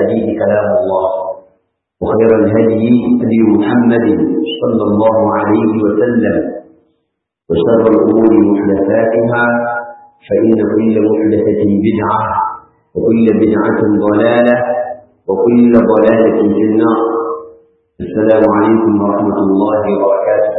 الحديث كلام الله وخير الهدي هدي محمد صلى الله عليه وسلم وشر الأمور محدثاتها فإن كل محدثة بدعة وكل بدعة ضلالة وكل ضلالة في النار السلام عليكم ورحمة الله وبركاته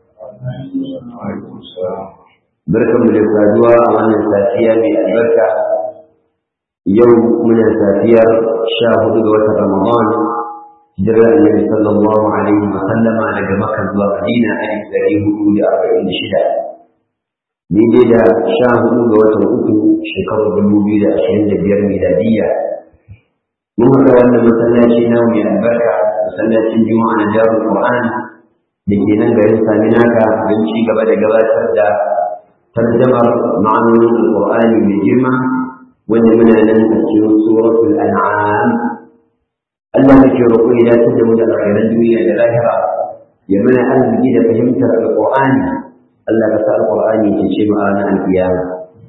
بركة من الفادوة أولا سافية من البركة يوم من السافية شاهد دوة رمضان جرى النبي صلى الله عليه وسلم على مكة ومدينة ألف ذريه أولي أربعين شدة daidai da sha hudu ga watan uku shekarar dubu biyu da ashirin da biyar miladiyya mun haɗa wannan masallaci na mai albarka masallacin juma'a na jarul qur'an da ke nan garin saminaka don ci gaba da gabatar da tarjamar ma'anonin alqur'ani mai girma wanda muna nan a cikin suratul an'am Allah muke roƙo ya dace da mu da alkhairan duniya da lahira ya mana arziki da fahimtar alqur'ani Allah ka sa alqur'ani ya ce ma'ana al-qiyama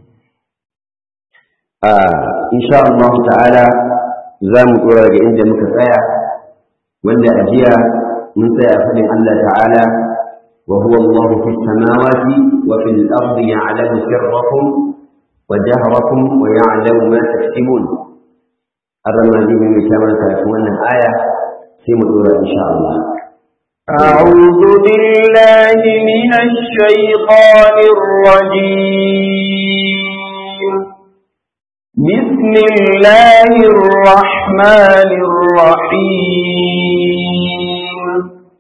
ah insha Allah ta'ala za mu dora ga inda muka tsaya wanda a jiya mun tsaya a fadin Allah ta'ala wa huwa Allah fi samawati wa fil ardi ya'lamu sirrakum wa jahrakum wa ya'lamu ma taktubun arama zai mai kamar kafin wannan aya sai mu dora insha Allah أعوذ بالله من الشيطان الرجيم بسم الله الرحمن الرحيم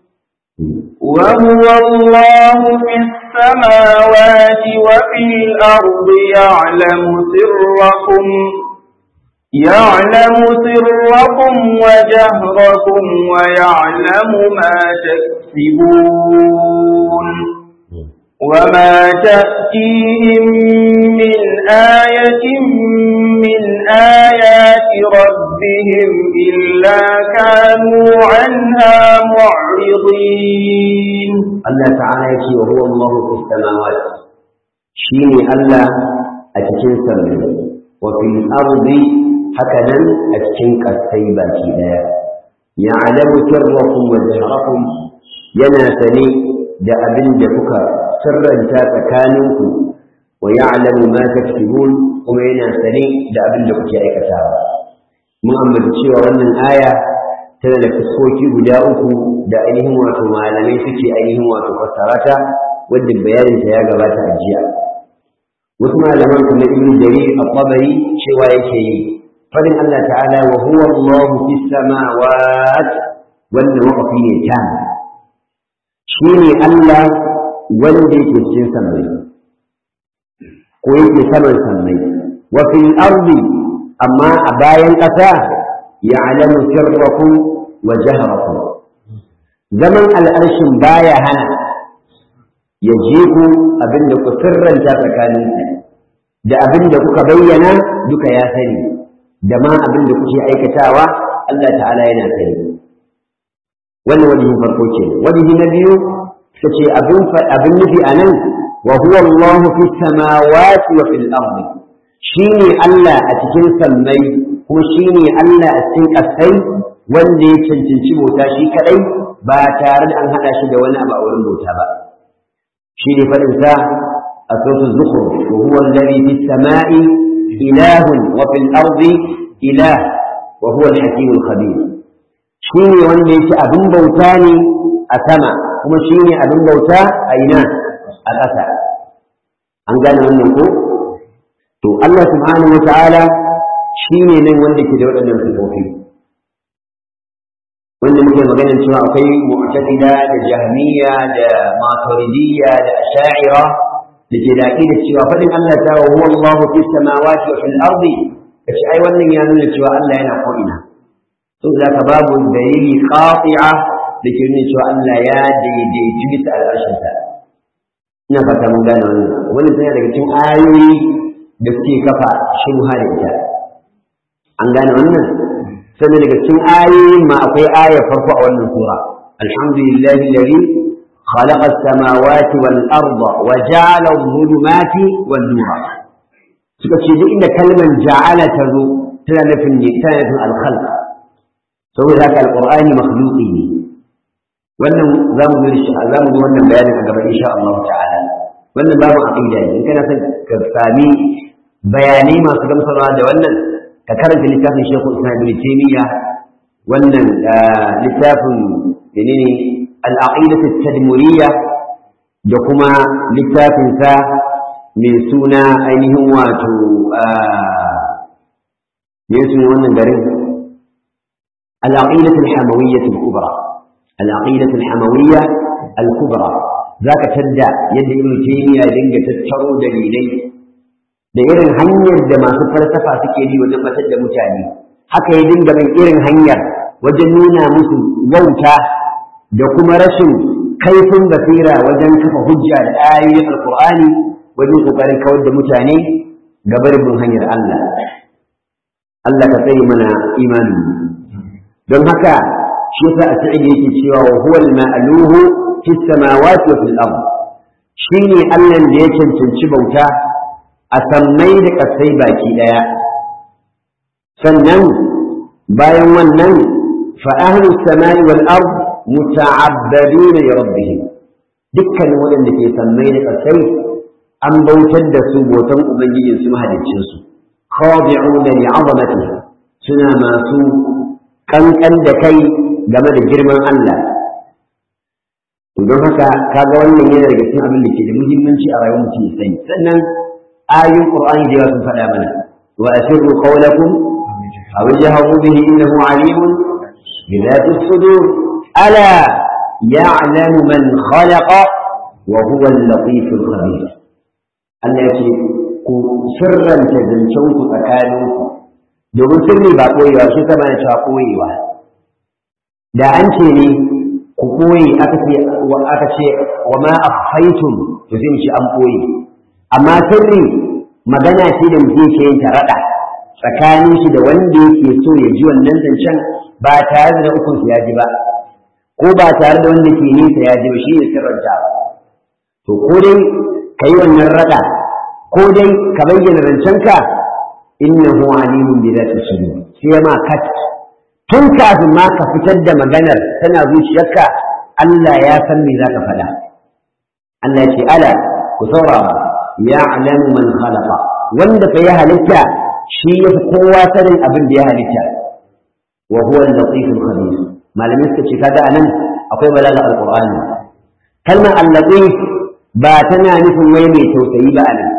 وهو الله في السماوات وفي الأرض يعلم سركم يعلم سركم وجهركم ويعلم ما تكسبون وما تأتيهم من آية من آيات ربهم إلا كانوا عنها معرضين الله تعالى يكي وهو الله في السماوات شيني الله أتكين سمي وفي الأرض hakanan a cikin ƙasai baki ɗaya ya alamu sirrakum wa jahrakum yana sane da abin da kuka sirranta tsakaninku wa ya'lamu ma taksibun kuma yana sane da abin da kuke aikatawa mun ambata cewa wannan aya tana da fuskoki guda uku da ainihin wato malamai suke ainihin wato fassarata wadda bayaninta ya gabata a jiya wasu malaman kamar ibn jarir al-tabari cewa yake yi fadin Allah ta'ala wa huwa Allah fi samawat wanda waqafi ne tam shine Allah wanda yake cikin sammai ko yake saman sammai wa fil ardi amma a bayan ƙasa ya'lamu sirrakum wa jahrakum zaman al'arshin baya hana ya je ku abinda ku sirranta tsakaninku da abinda kuka bayyana duka ya sani da ma abin da kuke aikatawa Allah ta'ala yana sani wannan wajihin farko ce wajihi na biyu suka ce abin abin nufi a nan wa huwa Allah fi samawati wa fil ardi shine Allah a cikin sammai kuma shine Allah a cikin ƙasai wanda ya cancanci bauta shi kadai ba tare da an hada shi da wani abu a wurin bauta ba shi ne faɗin sa a sautin zukhruf wa huwa alladhi fis sama'i إله وفي الأرض إله وهو الحكيم الخبير شيني wanda yake abin bauta ne a sama kuma shine abin bauta a ina a ƙasa an gane wannan ko to Allah subhanahu wa ta'ala shine nan wanda ke da waɗannan sifofi wanda muke magana cewa akwai mu'tazila da jahmiya da maturidiyya da asha'ira da ke da aqida cewa fadin Allah ta wa huwa Allahu fi samawati wa fil ardi kace ai wannan ya nuna cewa Allah yana ko ina to zaka babu dalili qati'a da ke nuna cewa Allah ya daidaitu bisa al'arshin sa ina fata mun gane wannan wannan tana daga cikin ayoyi da suke kafa shubha da ita an gane wannan sannan daga cikin ayoyin ma akwai ayar farko a wannan sura alhamdulillahi alladhi خلق السماوات والأرض وجعل الظلمات والنور suka ce duk inda kalmar ja'ala ta zo tana nufin ne tana nufin alkhalq saboda haka alqur'ani makhluqi ne wannan za mu zo shi za mu zo wannan bayanin a gaba insha Allah ta'ala wannan babu aqida ne in kana son ka sami bayanai masu gamsarwa da wannan ka karanta littafin Sheikhul Islam Ibn Taymiyyah wannan littafin menene al-aqidah at-tadmuriyya da kuma littafin sa mai suna ainihin wato me suna wannan garin al-aqidah al-hamawiyyah al-kubra al-aqidah al-hamawiyyah al-kubra zaka tadda yadda Ibn Taymiyyah dinga tattaro dalilai da irin hanyar da masu falsafa suke bi wajen batar da mutane haka ya dinga bin irin hanyar wajen nuna musu wauta da kuma rashin kaifin basira wajen kafa hujja da ayoyin alkur'ani wajen kokarin kawar da mutane ga barin hanyar Allah Allah ka tsaye mana imani don haka shi yasa a sa'id yake cewa wa huwa al-ma'luhu fi samawati wa fil ard shine Allah da ya cancanci bauta a sammai da ƙasai baki ɗaya sannan bayan wannan fa'ahlu samai wal ard muta'abbaduna li rabbihim dukkan waɗanda ke sammai da ƙasai an bautar da su bautan ubangijin su mahaliccin su khadi'una li 'azamatihi suna masu kankan da kai game da girman Allah don haka kaga wannan yana daga cikin abin da ke da muhimmanci a rayuwar mutum ya sani sannan آية القرآن جواب فلا منع وأسروا قولكم أو اجهروا به إنه عليم بذات الصدور ألا يعلم من خلق وهو اللطيف الخبير التي سرا تزنشوك تكالوك domin sirri ba koyewa shi sama na cewa koyewa da an ce ne ku koye aka ce wa ma akhfaytum to sai mu ce an koye amma sirri magana ce da mutum ke yin raɗa tsakanin shi da wanda yake so ya ji wannan zancen ba tare da ukun ya ji ba ko ba tare da wanda ke nesa ya ji ba shi ne sirranta to ko dai ka yi wannan raɗa ko dai ka bayyana zancenka innahu alimun bi zati sudur sai ma kat tun kafin ma ka fitar da maganar tana zuciyarka Allah ya san me zaka faɗa Allah ya ce ala ku saurara ya'lamu man khalaqa wanda fa ya halitta shi yafi kowa sanin abin da ya halitta wa huwa al-latif al-khabir malamin suka ce kaga anan akwai balaga al-qur'ani kalmar al-latif ba tana nufin wai mai tausayi ba anan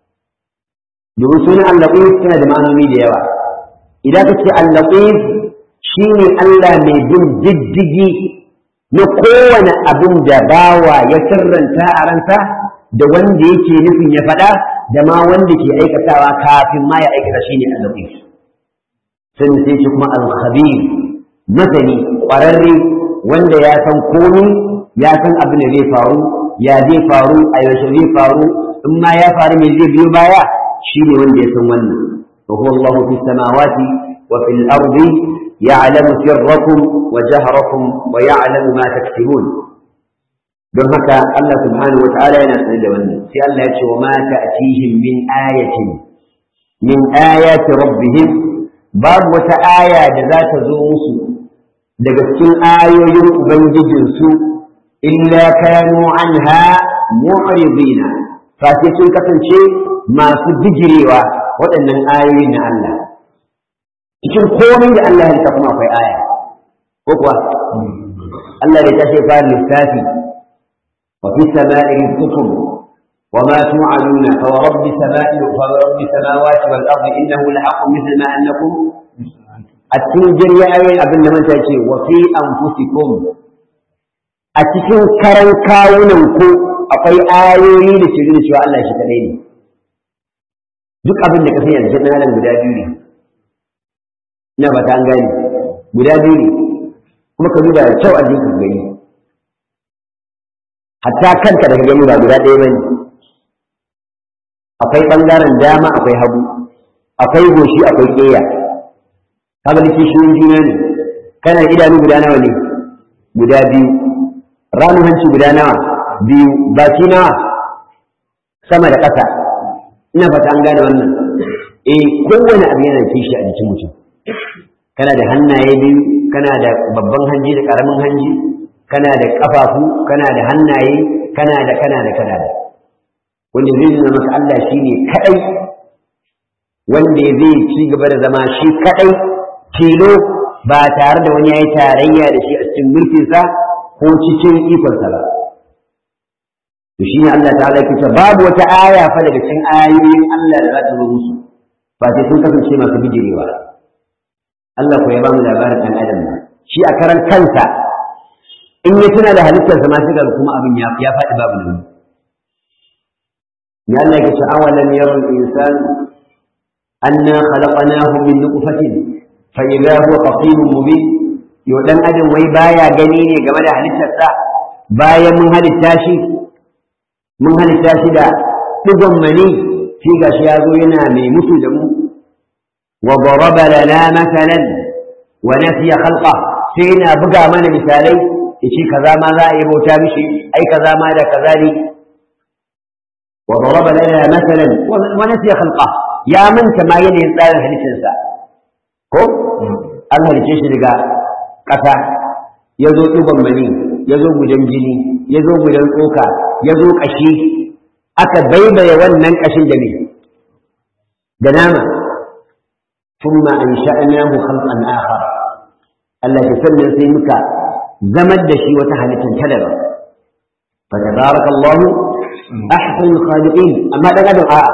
domin sunan al-latif tana da ma'anoni da yawa idan ka ce al-latif shine Allah mai bin diddigi na kowane abin da bawa ya sirranta a ransa da wanda yake nufin ya faɗa da ma wanda ke aikatawa kafin ma ya aikata shi ne al-latif sun sai shi kuma al-khabir masani ƙwararre wanda ya san komai ya san abin da zai faru ya zai faru a yaushe zai faru in ma ya faru me zai biyo baya shi ne wanda ya san wannan wa huwa Allahu fi samawati wa fil ardi ya'lamu sirrakum wa jahrakum wa ya'lamu ma taksibun don haka Allah subhanahu wata'ala yana sanar da wannan sai Allah ya ce wa ma ta'tihim min ayatin min ayati rabbihim babu wata aya da za ta zo musu daga cikin ayoyin ubangijin su illa kanu anha mu'ridina fa sai sun kasance masu bijirewa waɗannan ayoyin na Allah cikin komai da Allah ya kuma akwai aya ko kuwa Allah ya tashi fara lissafi وفي السماء رزقكم وما توعدون فورب سماء فورب السماوات والارض انه لحق مثل ما انكم التنجر يا ايين ابن من تاكي وفي انفسكم a cikin karan kawunan ku akwai ayoyi da ke nuna cewa Allah shi kadai ne duk abin da ka sani yanzu na nan guda biyu ne ina ba ta an gane guda biyu ne kuma ka duba da kyau a jikin gani hatta kanka da ka gani ba guda ɗaya bane akwai ɓangaren dama akwai hagu akwai goshi akwai ƙeya kaga da kishiyoyin juna ne kana da idanu guda nawa ne guda biyu ramin hanci guda nawa biyu baki nawa sama da ƙasa ina fata an gane wannan eh kowane abu yana kishi a jikin mutum kana da hannaye biyu kana da babban hanji da ƙaramin hanji kana da ƙafafu kana da hannaye kana da kana da kana da wanda zai nuna maka Allah shi ne kaɗai wanda zai ci gaba da zama shi kaɗai tilo ba tare da wani ya yi tarayya da shi a cikin mulkinsa ko cikin ikonsa ba to shi ne Allah ta'ala ke cewa babu wata aya fa daga cikin ayoyin Allah da za ta zo musu ba sai sun kasance masu bijirewa Allah ko ya ba mu labarin ɗan adam shi a karan kansa in ya tuna da halittarsa ma sai kuma abin ya ya faɗi babu nauyi ya Allah yake cewa awalam yara al-insan anna khalaqnahu min nutfatin fa idha huwa qasim mubin yo dan adam wai baya gani ne game da halittarsa bayan mun halitta shi mun halitta shi da digon mani shi gashi ya zo yana mai mutu da mu wa daraba lana masalan wa nasiya khalqa sai yana buga mana misalai yace kaza ma za a yi bauta mishi ai kaza ma da kaza ne wa daraba lana masalan wa nasiya khalqa ya manta ma yanayin tsarin halittarsa ko an halice shi daga ƙasa ya zo ɗigon mani ya zo gudan jini ya zo gudan tsoka ya zo ƙashi aka baibaye wannan ƙashin da ne da nama ثم أنشأناه خلقا آخر Allah ya sannan sai muka zamar da shi wata halittar ta daban fa tabarakallahu ahsanul khaliqin amma dan adam a'a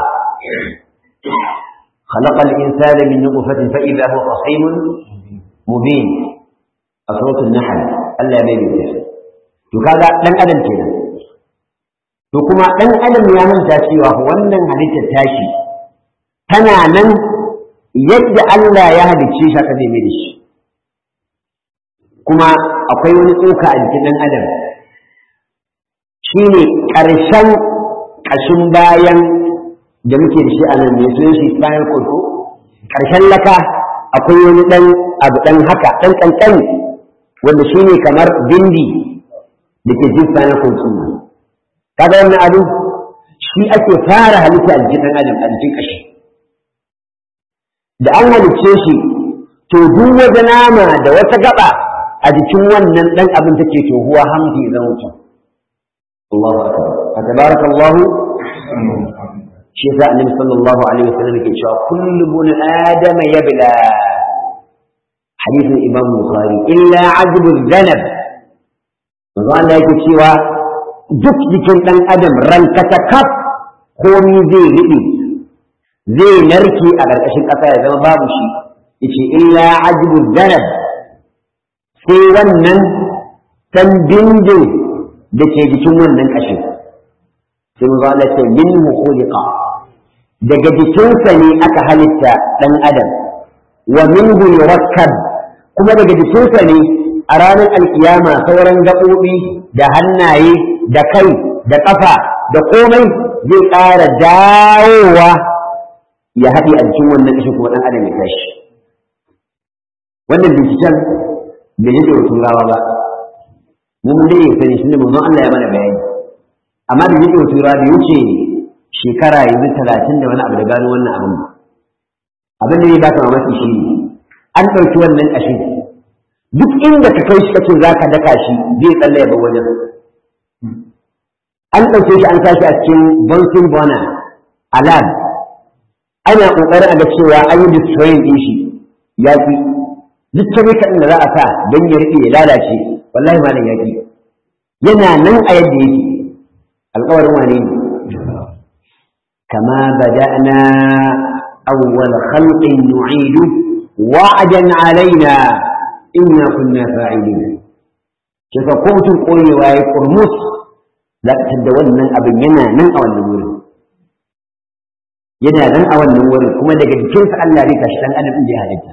خلق الإنسان من نطفة فإذا هو خصيم مبين أصوات النحل ألا يبين to kaga dan adam kenan to kuma dan adam ya manta cewa wannan halittar tashi tana nan yadda Allah ya halicce shi haka zai mai da shi kuma akwai wani tsoka a jikin ɗan adam shi ne ƙarshen ƙashin bayan da muke da shi a nan mai sunan shi spinal cord ko ƙarshen laka akwai wani ɗan abu ɗan haka ɗan ƙanƙani wanda shi ne kamar bindi da ke jin spinal cord sun kaga wannan abu shi ake fara halitta a jikin ɗan adam a jikin ƙashi da an halicce shi to duk wata nama da wata gaba a jikin wannan dan abin take tohuwa hamdi zan mutum Allahu akbar fa tabarakallahu shi yasa annabi sallallahu alaihi wasallam yake cewa kullu bun adam yabla hadithin imam bukhari illa ajbu dhanab manzo Allah yake cewa duk jikin dan adam rankata kaf komi zai riɗe zai narke a ƙarƙashin ƙasa ya zama babu shi yace illa ajbu dhanab sai wannan ɗan bindin da ke jikin wannan ƙashin sai mu zala ce min khuliqa daga jikinsa ne aka halitta ɗan adam wa minhu yurakkab kuma daga jikinsa ne a ranar alkiyama sauran gaɓoɓi da hannaye da kai da ƙafa da komai zai ƙara dawowa ya haɗe a jikin wannan ƙashin kuma ɗan adam ya tashi wannan binciken bai yi da turawa ba mu mun dai sani shi ne manzon Allah ya mana bayani amma da yake turawa da wuce shekara yanzu talatin da wani abu da gano wannan abin ba abin da ya baka mamaki shi ne an ɗauki wannan ƙashin duk inda ka kai shi kace za ka daka shi zai tsalle ya bar wajen an ɗauke shi an sa shi a cikin bonsin bona a lab ana ƙoƙarin a ga cewa an yi destroying ɗin shi ya fi duk chemical da za a sa don ya riƙe ya lalace wallahi malam yaƙi yana nan a yadda yake alƙawarin wane ne kama bada'na awwal khalqin nu'idu wa'dan alaina inna kunna fa'ilin ke fa ko mutum koyewa ya kurmus za ka tadda wannan abin yana nan a wannan wurin yana nan a wannan wurin kuma daga jikinsa Allah zai tashi dan adam inda ya halitta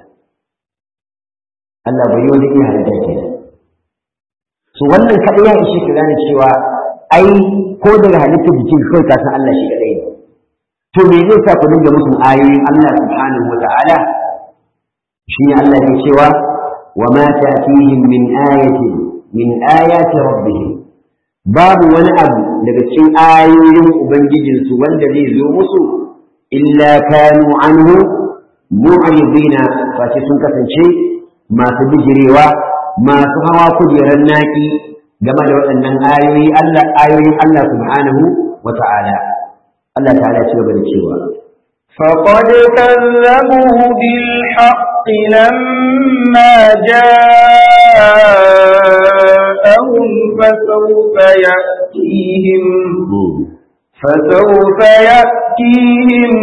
Allah bai yi wani iya halitta ke so wannan kaɗai ya ishe ka gane cewa ai ko daga halittar jikin kawai ka san Allah shi kaɗai ne to me zai sa ku dinga musu ayoyin Allah subhanahu wa ta'ala shi ne Allah ke cewa wa ma ta'tihim min ayatin min ayati rabbihim babu wani abu daga cikin ayoyin ubangijinsu wanda zai zo musu illa kanu anhu mu'ridina fa sun kasance masu bijirewa masu hawa kujerar naki game da waɗannan ayoyi Allah ayoyin Allah subhanahu wa ta'ala Allah ta'ala ya ci gaba da cewa فقد كذبوا بالحق لما جاءهم فسوف يأتيهم فسوف يأتيهم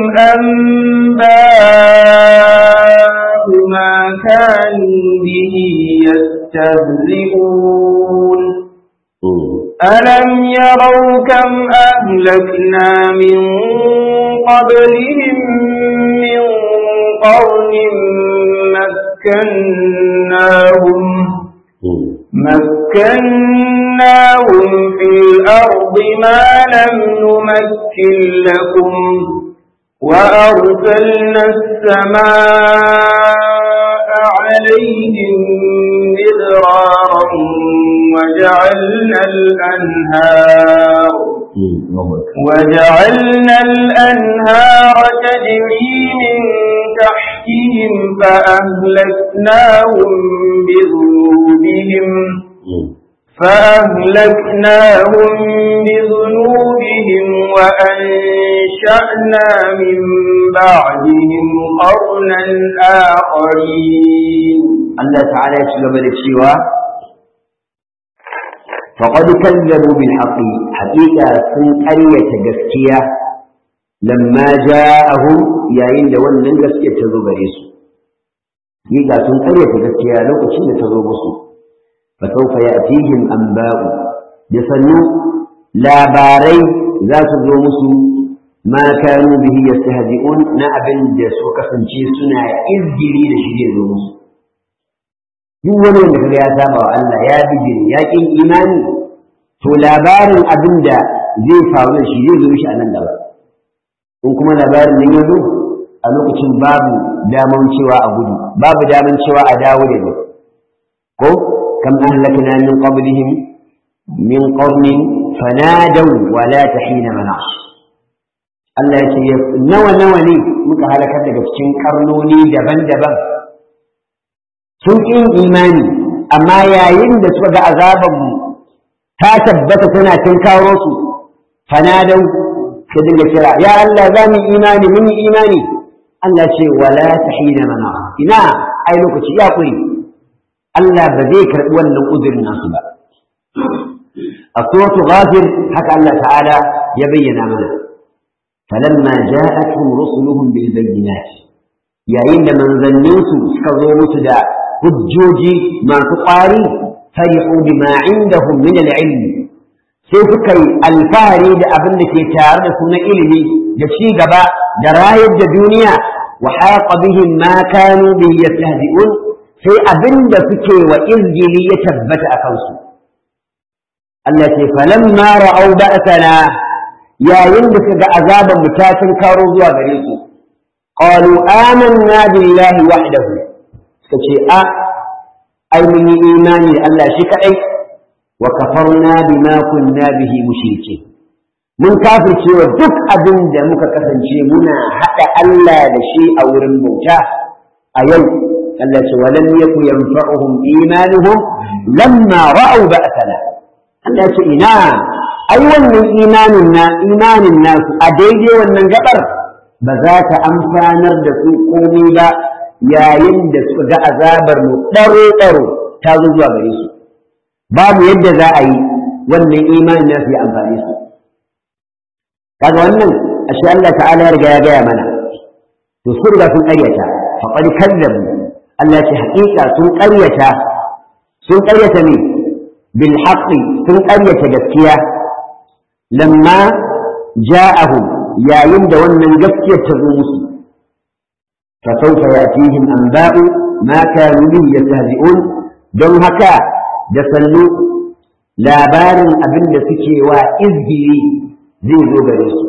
أنباء ما كانوا به يستهزئون ألم يروا كم أهلكنا من قبلهم من قرن مكناهم مكناهم في الأرض ما لم نمكن لكم وأرسلنا السماء عليهم مدرارا وجعلنا الأنهار وجعلنا الأنهار تجري من تحتهم فأهلكناهم بذنوبهم فأهلكناهم بذنوبهم وأنشأنا من بعدهم قرنا آخرين الله تعالى يشغب الشيوى فقد كذبوا بالحق حقيقة سن قرية جسكية لما جاءهم يا إن wannan gaskiya ta zo gare su حقيقة سن قرية جسكية لو كنت تزو بسو فسوف يأتيهم أنباء بسنو لا باري ذات ذو مسو ما كانوا به يستهزئون نأبن جسو كسنشي سنة إذجري لشديد ذو مسو duk wani wanda kaga ya saba wa Allah ya bijiri ya kin imani to labarin abin da zai faru da shi zai zo shi a nan gaba in kuma labarin nan ya zo a lokacin babu daman cewa a gudu babu daman cewa a dawo da ni ko kam ahlakna min qablihim min qarnin fanadaw wa la tahina manash Allah ya ce nawa nawa ne muka halakar daga cikin karnoni daban-daban sun ƙi imani amma yayin da suka ga azabanmu ta tabbata tana karo su fanadau ka dinga kira ya Allah za mu imani mun yi imani Allah ce wala tahina mana ina ai lokaci ya kuri Allah ba zai karɓi wannan uzurin nasu ba a suratu ghafir haka Allah ta'ala ya bayyana mana falamma ja'atuhum rusuluhum bil bayyinat yayin da manzanninsu suka zo musu da hujjoji masu ƙwari farihu bima indahum min al-ilm sai suka yi alfahari da abin da ke tare da su na ilimi da ci gaba da rayar da duniya wa haqa bihim ma kanu bi yastahzi'un sai abin da suke wa izgili ya tabbata a kansu Allah ce falamma ra'au ba'sana yayin da suka ga azaban mu ta karo zuwa gare su qalu amanna billahi wahdahu suka ce a ai mun yi imani da Allah shi kaɗai wa kafarna bima kunna bihi mushrike mun kafirce wa duk abin da muka kasance muna haɗa Allah da shi a wurin bauta a yau Allah ce walam yaku yanfa'uhum imanuhum lamma ra'aw ba'sana Allah ce ina ai wannan imanin na imanin nasu a daidai wannan gabar ba za ta amfanar da su komai ba yayin da suka ga azabar mu ɗaro-ɗaro ta zo zuwa gare su babu yadda za a yi wannan imanin na su yi amfani su kaga wannan ashe Allah ta'ala ya riga ya gaya mana to sun riga sun ƙaryata faqad kazzabu Allah ce haƙiƙa sun ƙaryata sun ƙaryata ne bil haqqi sun ƙaryata gaskiya lamma ja'ahum yayin da wannan gaskiyar ta zo musu فسوف يأتيهم أنباء ما كانوا به يستهزئون don haka da sannu labarin abin da suke wa izgiri zai zo gare su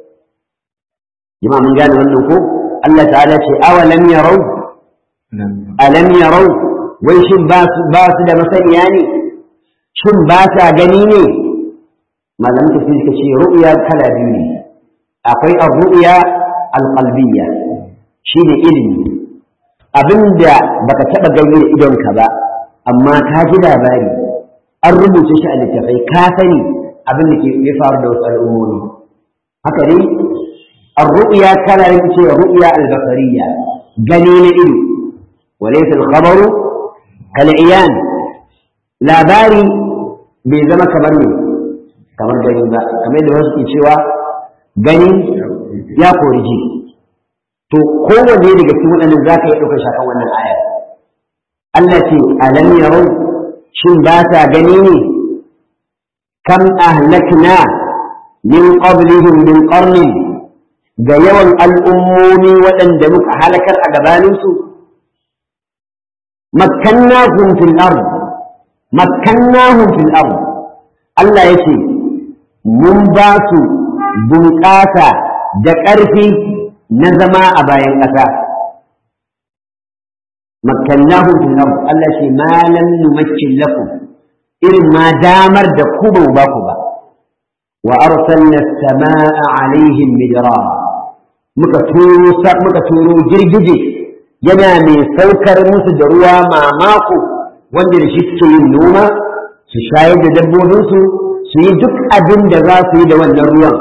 jama'a mun gane wannan ko Allah ta'ala ce awalam yarau alam yarau wai shin ba su da masaniya ne shin ba sa gani ne malamin tafsir suka ce ru'ya kala biyu ne akwai ar-ru'ya al-qalbiyya shi ne ilimi abinda baka taɓa gani da idonka ba amma ka ji labari an rubuce shi a littafai ka sani abin da ke ya faru da wasu al'ummomi haka ne الرؤيا كان يمشي رؤيا البصرية جنين إلو وليس الخبر كالعيان لا باري بزما كبرني kamar gani ba kamar da wasu ke cewa gani ya kori ji to kowanne daga cikin waɗannan za ka iya ɗaukar shakan wannan ayar Allah ce alam yarau shin ba ta gani ne kam ahlakna min qablihim min qarnin ga yawan al'ummomi waɗanda muka halakar a gabaninsu makkannahum fil ard makkannahum fil ard Allah yake mun ba su bunƙasa da ƙarfi na zama a bayan ƙasa makkannahum fil ard Allah ce ma lam numakkin lakum irin ma damar da ku ba ba ku ba wa arsalna as-samaa'a 'alayhim midrara muka turo muka turo girgije yana mai saukar musu da ruwa mamako wanda da shi suke yin noma su shayar da dabbobinsu su yi duk abin da za su yi da wannan ruwan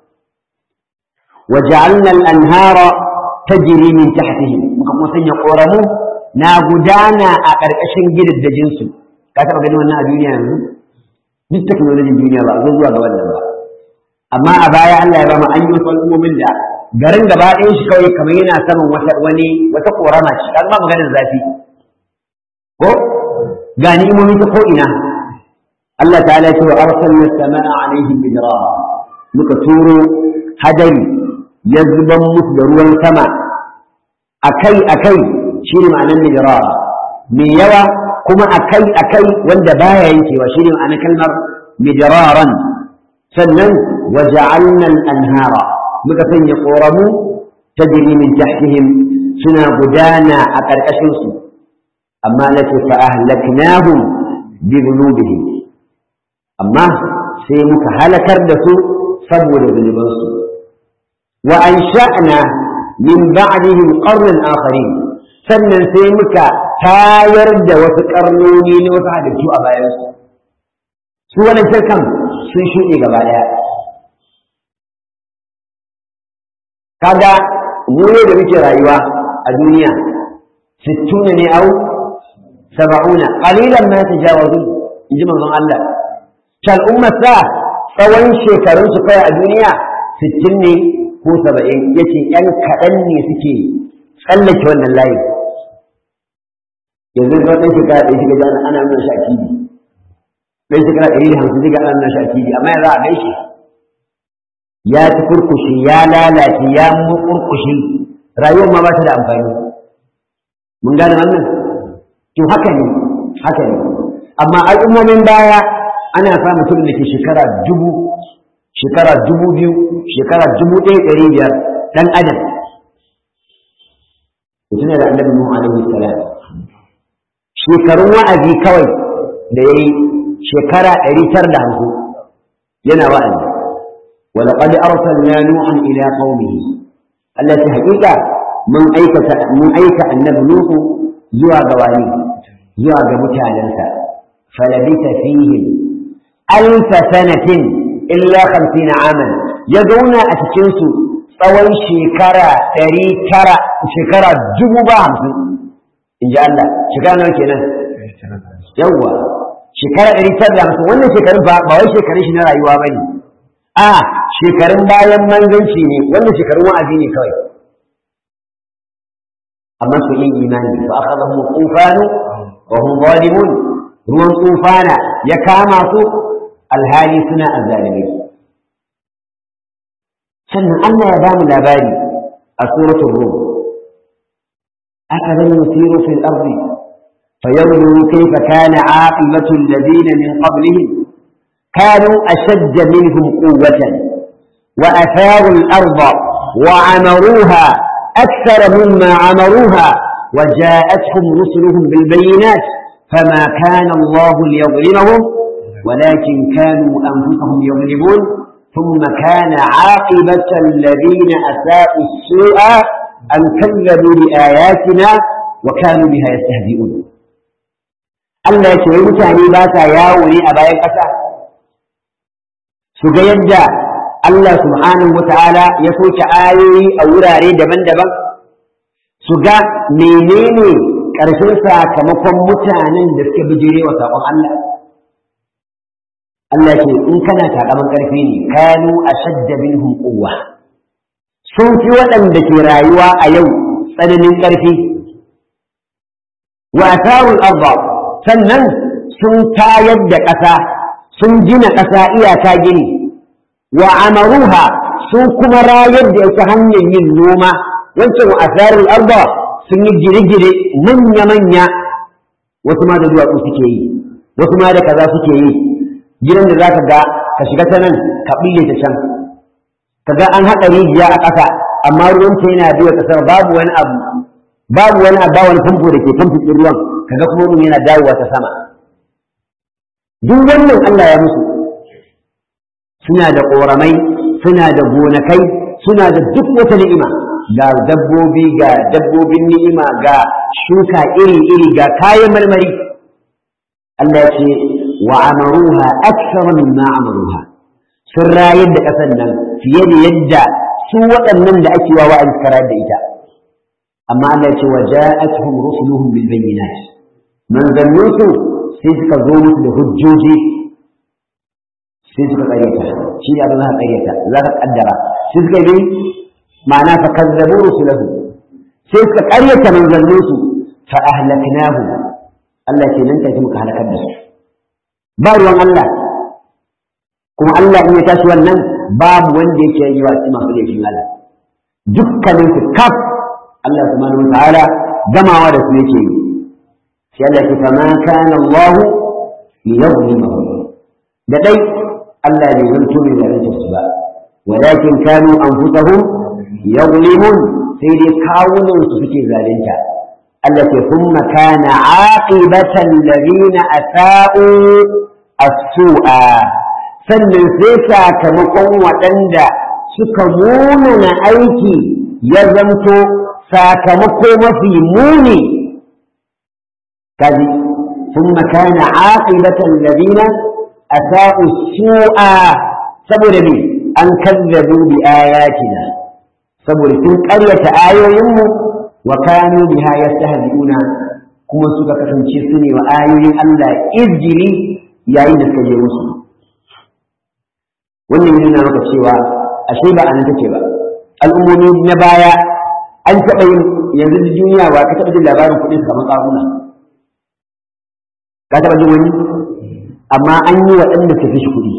وجعلنا الأنهار تجري من تحتهم muka kuma sanya ƙoramu na gudana a ƙarƙashin gidan da jinsu ka taɓa ganin wannan a duniya yanzu duk teknolojin duniya ba zo zuwa ga wannan ba amma a baya Allah ya ba mu an yi wasu al'ummomin da garin gaba ɗayan shi kawai kamar yana saman wata wani wata ƙorama ce kan ba maganar zafi ko ga ni'imomi ta ko'ina Allah ta'ala ya ce wa arsalna as-samaa'a 'alayhim midrara muka turo hadari ya zuban musu da ruwan sama akai akai shi ne ma'anar midrara mai yawa kuma akai akai wanda baya yankewa shi ne ma'anar kalmar midraran sannan waja'alna al-anhara muka sanya koramu tajri min tahtihim suna gudana a ƙarƙashin su amma lati fa ahlaknahum bi dhunubihim amma sai muka halakar da su saboda zunubansu wa ansha'na min ba'dihim qarnan akharin sannan sai muka tayar da wasu karnoni na wasu halittu a bayansu su wannan shirkan sun shuɗe gaba ɗaya kaga mu ne da muke rayuwa a duniya sittuna ne au saba'una qalilan ma tajawazu in ji manzon Allah ta al'ummar sa tsawon shekarun su kai a duniya sittin ne ko saba'in yace yan kaɗan ne suke tsallake wannan layin yanzu ga ɗan shekara ɗaya shiga jana ana nuna shi a kibi ɗan shekara ɗari da hamsin shiga ana nuna shi a kibi amma yanzu a gan shi ya ci kurkushi ya lalace ya mukurkushi rayuwar ma ba ta da amfani mun gane wannan to haka ne haka ne amma al'ummomin baya ana sa mutum da ke shekara dubu shekara dubu biyu shekara dubu ɗaya ɗari biyar ɗan adam mutum da annabi Nuhu alaihi salam shekarun wa'azi kawai da ya yi shekara ɗari tara da hamsin yana wa'azi ولقد أرسلنا نوحا إلى قومه التي حقيقة من أيك من أيك النبي نوح زوى قوانين زوى متعلنسا فلبث فيهم ألف سنة إلا خمسين عاما يدعون أتكنسوا tsawon shekara ɗari tara shekara dubu ba hamsin in ji Allah shekara nawa kenan yawwa shekara ɗari tara da hamsin wannan shekarun ba ba wai shekarun shi na rayuwa ba ne a shekarun bayan manzanci ne wannan shekarun wa'azi ne kawai amma su yin imani fa akhadhahum tufanu wa hum zalimun ruwan tufana ya kama su alhali suna azzalimai sannan Allah ya bamu labari a suratul rum أفلم يسيروا في الأرض فينظروا كيف كان عاقبة الذين من قبلهم كانوا أشد منهم قوة وأثاروا الأرض وعمروها أكثر مما عمروها وجاءتهم رسلهم بالبينات فما كان الله ليظلمهم ولكن كانوا أنفسهم يظلمون ثم كان عاقبة الذين أساءوا السوء أن كذبوا بآياتنا wa kanu biha yastahzi'un Allah ya ce wai mutane ba sa yawo ne a bayan ƙasa su ga yadda Allah subhanahu wata'ala ya soke ayoyi a wurare daban-daban su ga menene ƙarshen sakamakon mutanen da suka bijire wa saƙon Allah Allah ce in kana takaman ƙarfi ne kanu ashadda minhum quwwa sun fi waɗanda ke rayuwa a yau tsananin ƙarfi wa atharul arda sannan sun tayar da ƙasa sun gina ƙasa iyaka gini wa amaruha sun kuma rayar da yake hanyar yin noma wancan wa atharul arda sun yi gine-gine manya-manya wasu ma da duwatsu suke yi wasu ma da kaza suke yi gidan da za ka ga ka shiga ta nan ka ɓille ta can ka ga an haɗa rijiya a ƙasa amma ruwanta yana biyo ƙasar babu wani abu babu wani abu wani famfo da ke famfo ruwan ka ga kuma ruwan yana dawowa ta sama duk wannan Allah ya musu suna da ƙoramai suna da gonakai suna da duk wata ni'ima ga dabbobi ga dabbobin ni'ima ga shuka iri-iri ga kayan marmari Allah ya ce wa amaruha akthara mimma amaruha sun rayar da ƙasar nan fiye da yadda su waɗannan da ake wa wa'azi suka rayar da ita amma Allah ya ce wa ja'atuhum rusuluhum bil bayyinat manzannin su sai suka zo musu da hujjoji sai suka ƙaryata shi ne abin za ka ƙaryata za ka ƙaddara sai suka yi ma'ana fa kazzabu rusulahu sai suka ƙaryata manzannin su fa ahlaknahu Allah ce nan take muka halakar da su ba ruwan Allah kuma Allah in ya tashi wannan babu wanda yake yi wa masu laifin Allah dukkanin su kaf Allah subhanahu wa ta'ala gamawa da su yake yi sai Allah ce fama kana Allah liyazlimahum da dai Allah bai zanto mai zalunta su ba walakin kanu anfusahum yazlimun sai dai kawunan su suke zalunta Allah ce thumma kana aqibatan ladina asa'u as-su'a sannan sai sakamakon waɗanda suka munana aiki ya zamto sakamako mafi muni kaji ثم كان عاقبة الذين أساءوا السوء saboda me an kazzabu bi ayatina saboda sun ƙaryata ayoyinmu wa kanu biha yastahzi'una kuma suka kasance su ne wa ayoyin Allah izgili yayin da suka je musu wannan yana maka cewa ashe ba anan take ba al'ummomi na baya an taɓa yin yanzu da duniya ba ka taɓa jin labarin kuɗin kamar ƙaruna ka taɓa jin wani amma an yi waɗanda su fi shi kuɗi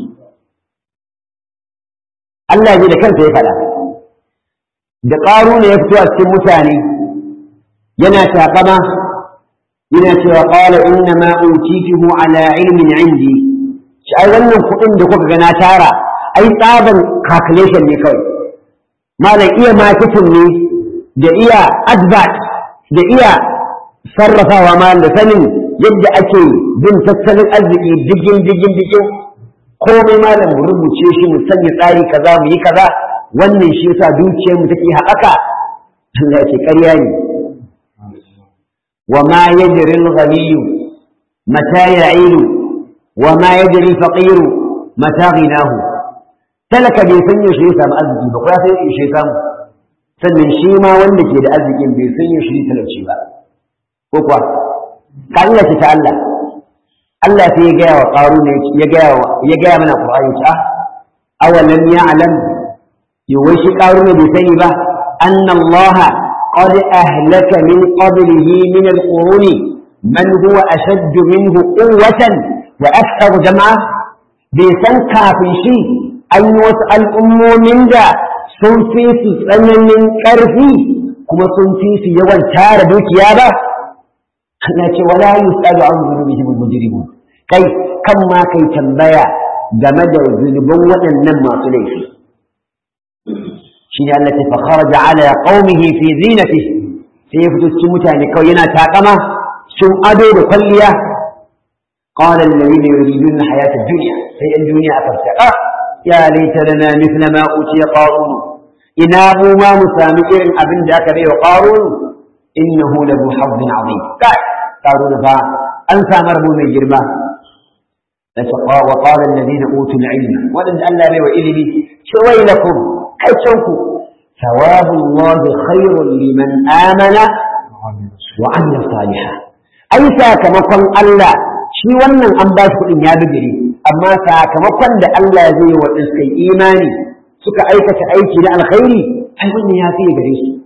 Allah ne da kansa ya faɗa da ƙaruna ya fito a cikin mutane yana taƙama yana cewa qala inna ma utituhu ala ilmin indi shi ai wannan kuɗin da kuka ga na tara ai tsaban calculation ne kawai malam iya marketing ne da iya advert da iya sarrafawa malam da sanin yadda ake bin tattalin arziki digin digin digin komai malam mu rubuce shi mu sanya tsari kaza mu yi kaza wannan shi yasa dukiyar mu take haɓaka Allah ya ce ƙarya ne وما يدري الغني متى يعيل وما يدري الفقير متى غناه talaka bai san yaushe ya samu arziki ba ko ya san yaushe ya samu sannan shi ma wanda ke da arzikin bai san yaushe ya talauci ba ko kuwa ka Allah ce ta Allah Allah sai ya gaya wa qaru ne ya gaya ya gaya mana Qur'ani ta awalam ya'lam yawai shi qaru ne bai sani ba anna Allah قد أهلك من قبله من القرون من هو أشد منه قوة وأكثر جمعا بيسان كافي شيء أن يسأل أمو من دا سنفي سنن من كرفي كما سنفي في يوان تار دوكيابا لكن ولا يسأل عن ذنوبهم المجرمون كي كما كي تنبيا جمد ذنوبا ونن ما ليفي shine Allah ta fa kharaja ala qaumihi fi zinati sai ya fito cikin mutane kawai yana takama sun ado da kwalliya qala alladhina yuriduna hayata ad-dunya sai an duniya aka tsaka ya laita lana mithla ma utiya qarun ina mu ma mu sami irin abin da aka bai wa qarun innahu lahu hazzin azim kai karo da fa an samu rabo mai girma وقال الذين أوتوا العلم ولن ألا بي وإلمي شويلكم كيشوكم ثواب الله خير لمن آمن وعمل صالحا أي ساكمكم ألا shi wannan an ba shi kuɗin ya bigire amma sakamakon da Allah zai yi wa suka imani suka aikata aiki na alkhairi ai wannan ya fiye gare su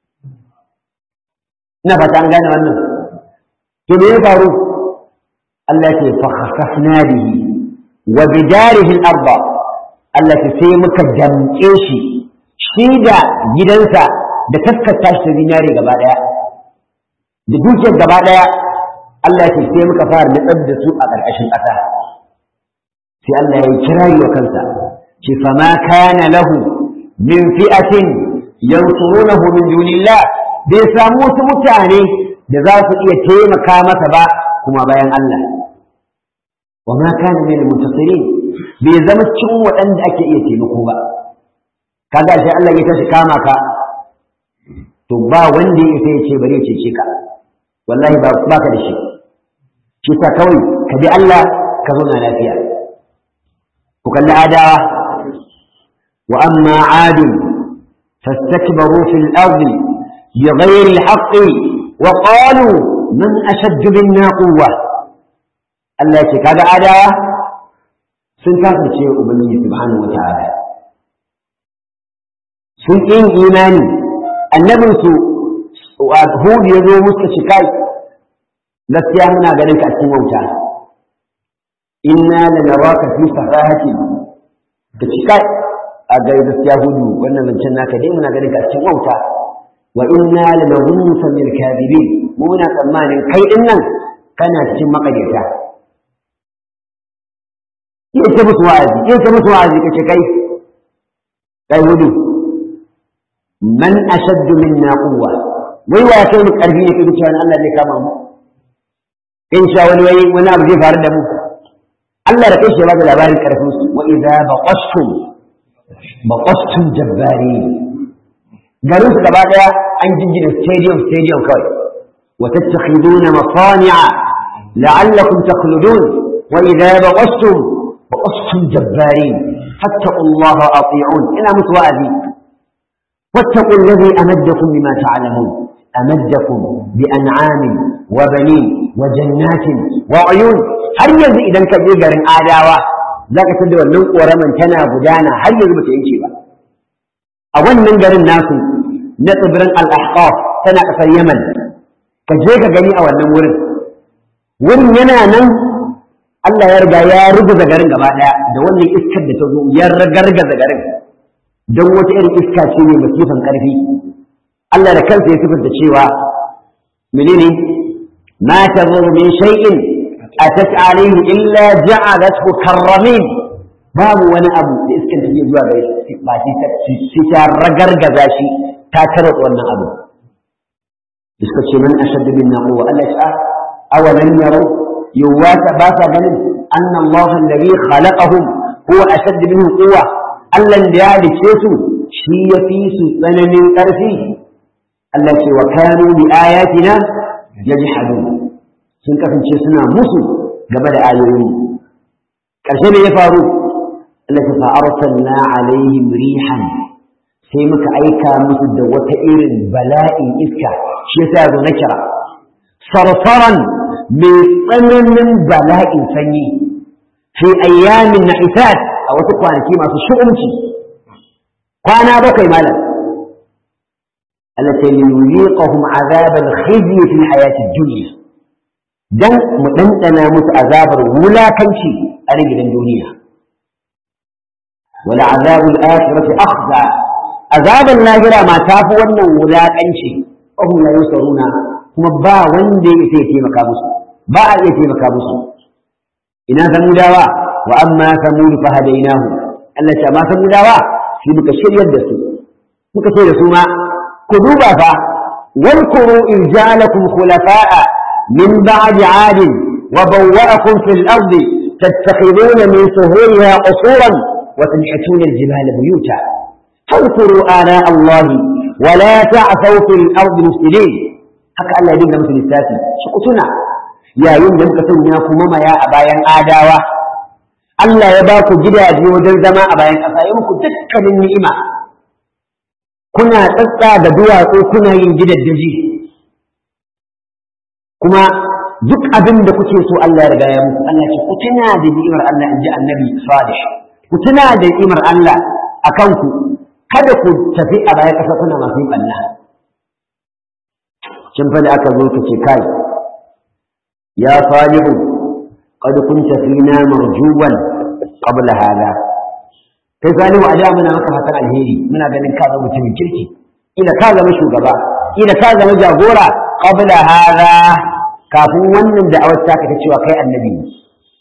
ina fata an gane wannan to me ya faru Allah ce fa khasafna bihi wa bidarihi al-ardh Allah ce sai muka damke shi shi da gidansa da taskata shi ta zinare gaba daya da dukiyar gaba daya Allah ce sai muka fara nutsar da su a ƙarƙashin ƙasa sai Allah ya kirari wa kansa ce fa ma kana lahu min fi'atin yansurunahu min dunillah bai samu wasu mutane da za su iya taimaka masa ba kuma bayan Allah wa ma kana min al-muntasirin bai zama cikin waɗanda ake iya taimako ba kaga sai Allah ya tashi kama ka to ba wanda ya sai ya ce bari ya cece ka wallahi ba baka da shi shi ta kawai ka bi Allah ka zauna lafiya ku kalli adawa wa amma adun fastakbaru fil ardi بغير الحق وقالوا من أشد منا قوة Allah ya ce kaga adawa sun kasance ubangiji subhanahu wataala sun yin imani annabin su Hud ya zo musu ci kai gaskiya muna ganin ka cikin wauta inna lanaraka fi safahatin ka ci kai a ga gaskiya hudu wannan zancen naka dai muna ganin ka cikin wauta wa inna lanadhunnuka min al-kadhibin mu muna tsammanin kai din nan kana cikin makaryata iya ce musu wa'azi iya ce musu wa'azi kace kai kai hudu man ashaddu minna quwwa wai wa kai mu karfi ne kace cewa Allah zai kama mu in sha wani wai wani abu zai faru da mu Allah da kai shi ba da labarin karfin su wa idza baqashtum baqashtum jabbari garin su gaba daya an jingina stadium stadium kawai wa tattakhiduna masani'a la'allakum takhludun wa idza baqashtum baqashtum jabbarin fattaqu Allah wa ati'un ina mutu wa'azi واتقوا الذي أمدكم بما تعلمون أمدكم بأنعام وبنين وجنات وعيون هل يزي إذا كجي غرين آداوة ذاك تدوى wannan ƙoraman tana gudana har yanzu bata yanke ba a wannan garin nasu na tsibirin al-ahqaf tana ƙasar yaman ka je ka gani a wannan wurin wurin yana nan Allah ya riga ya ruguza garin gaba ɗaya da wannan iskar da ta zo ya ragargaza garin don wata irin iska ce mai masifan ƙarfi Allah da kansa ya sifanta cewa menene ma tazur min shay'in atat alayhi illa ja'alathu karramin babu wani abu da iskan da ke zuwa gare shi ba shi ta ragargaza shi ta tarwata wannan abu iska ce man ashaddu minna quwwa Allah ya awalan yaro yuwata ba sa ganin anna Allah alladhi khalaqahum huwa ashaddu minhum quwwa Allah da ya halice su shi ya fi su tsananin ƙarfi Allah ce wa kanu bi ayatina yajhadun sun kasance suna musu game da ayoyi ƙarshe ne ya faru Allah ta fa'arsalna alaihim rihan sai muka aika musu da wata irin bala'in iska shi yasa zo na kira sarsaran mai tsananin bala'in sanyi fi ayyamin na'isat a wasu kwanaki masu shu'umci kwana bakwai malam التي ليذيقهم عذاب الخزي في الحياة الدنيا دن مدندنا مس عذاب ولا كنشي أرجل الدنيا ولعذاب الآخرة أخزى عذاب اللاهرة ما تافوا ونه ولا كنشي وهم لا يسرون هم با وندي يتي مكابوس با يتي مكابوس إنا ثموداوا وأما ثمود فهديناهم التي ما ثموداوا في مكشير يدسوا مكشير سوما كذوبا فا واذكروا إذ جعلكم خلفاء من بعد عاد وبوأكم في الأرض تتخذون من سهولها قصورا وتنحتون الجبال بيوتا فاذكروا آلاء الله ولا تعثوا في الأرض مفسدين haka Allah ya dinga musu lissafi shi ku tuna yayin da muka sanya ku mamaya a bayan adawa Allah ya ba ku gidaje wajen zama a bayan ƙasa ya muku dukkanin ni'ima kuna tsatsa da duwatsu kuna yin gidaddaji kuma duk abin da kuke so Allah ya riga ya muku Allah ce ku tuna da ni'imar Allah in ji annabi Salih ku tuna da ni'imar Allah a kanku kada ku tafi a bayan ƙasa kuna masu yin ɓanna kin fa da aka zo ka ce kai ya salihu qad kunta fina marjuwan qabla hada kai salihu a da muna maka fatan alheri muna ganin ka zama mutumin kirki ila ka zama shugaba ila ka zama jagora qabla hada kafin wannan da'awar ta ka cewa kai annabi ne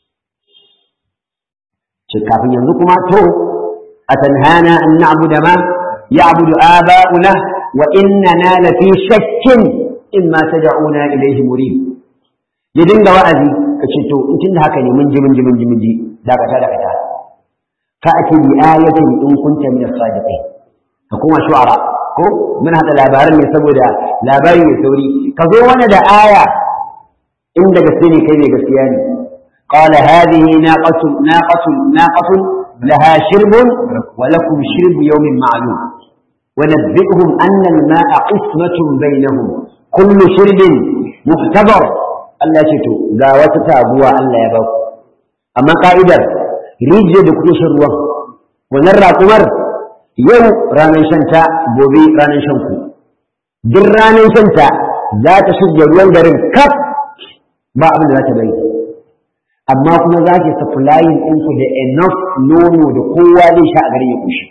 ce kafin yanzu kuma to atanhana an na'budu ma ya'budu aba'una wa innana lafi shakkin imma tad'una ilayhi murib ya dinga wa'azi ka ce to in tunda haka ne mun ji mun ji mun ji mun ji dakata dakata fa ati bi ayatin in kunta min as-sadiqin ka kuma shu'ara ko mun hada labarin ne saboda labari mai sauri ka zo wani da aya inda gaske ne kai ne gaskiya ne قال هذه ناقة ناقة ناقة لها شرب ولكم شرب يوم معلوم ونبئهم أن الماء قسمة بينهم كل شرب مختبر Allah ce to ga wata taguwa Allah ya ba ku amma ka'idar rijiyar da kuke shan ruwan wannan raƙumar yau ranar shanta gobe ranar shan ku duk ranar shanta za ta shirya ruwan garin kaf ba abin da za ta bari amma kuma za ki supplying ɗinku da enough nono da kowa zai sha a garin ya kushi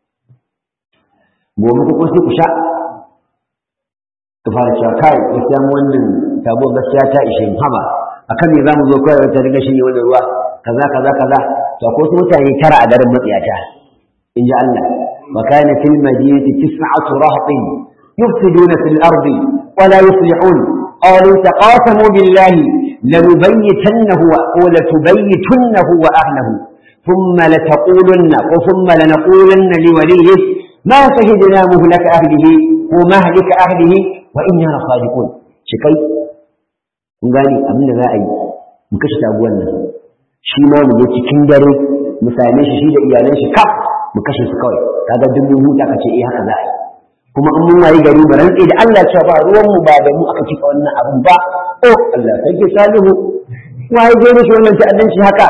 gobe ku sai ku sha ka fara cewa kai gaskiya wannan tabo gaskiya ta ishe mu haba akan me zamu zo kawai wata riga shine wannan ruwa kaza kaza kaza to ko su mutane tara a garin matsiyata in ji Allah wa kana fil madinati tis'atu rahtin yufsiduna fil ardi wa la yuslihun qalu taqasamu billahi lanubayyitannahu wa latubayyitunnahu wa ahlihi ثم لتقولن وثم لنقولن لوليه ما شهدنا مهلك أهله ومهلك أهله وإنا لصادقون شكي kun gane abin da za a yi mu kashe taguwan nan shi ma mu je cikin dare mu same shi shi da iyalan shi kaf mu kashe su kawai kaga duk mun huta kace eh haka za a yi kuma in mun wayi gari mu rantsi da Allah cewa ba ruwan mu ba da mu aka cika wannan abin ba oh Allah sai ke salihu waye je mishi wannan ta'addanci haka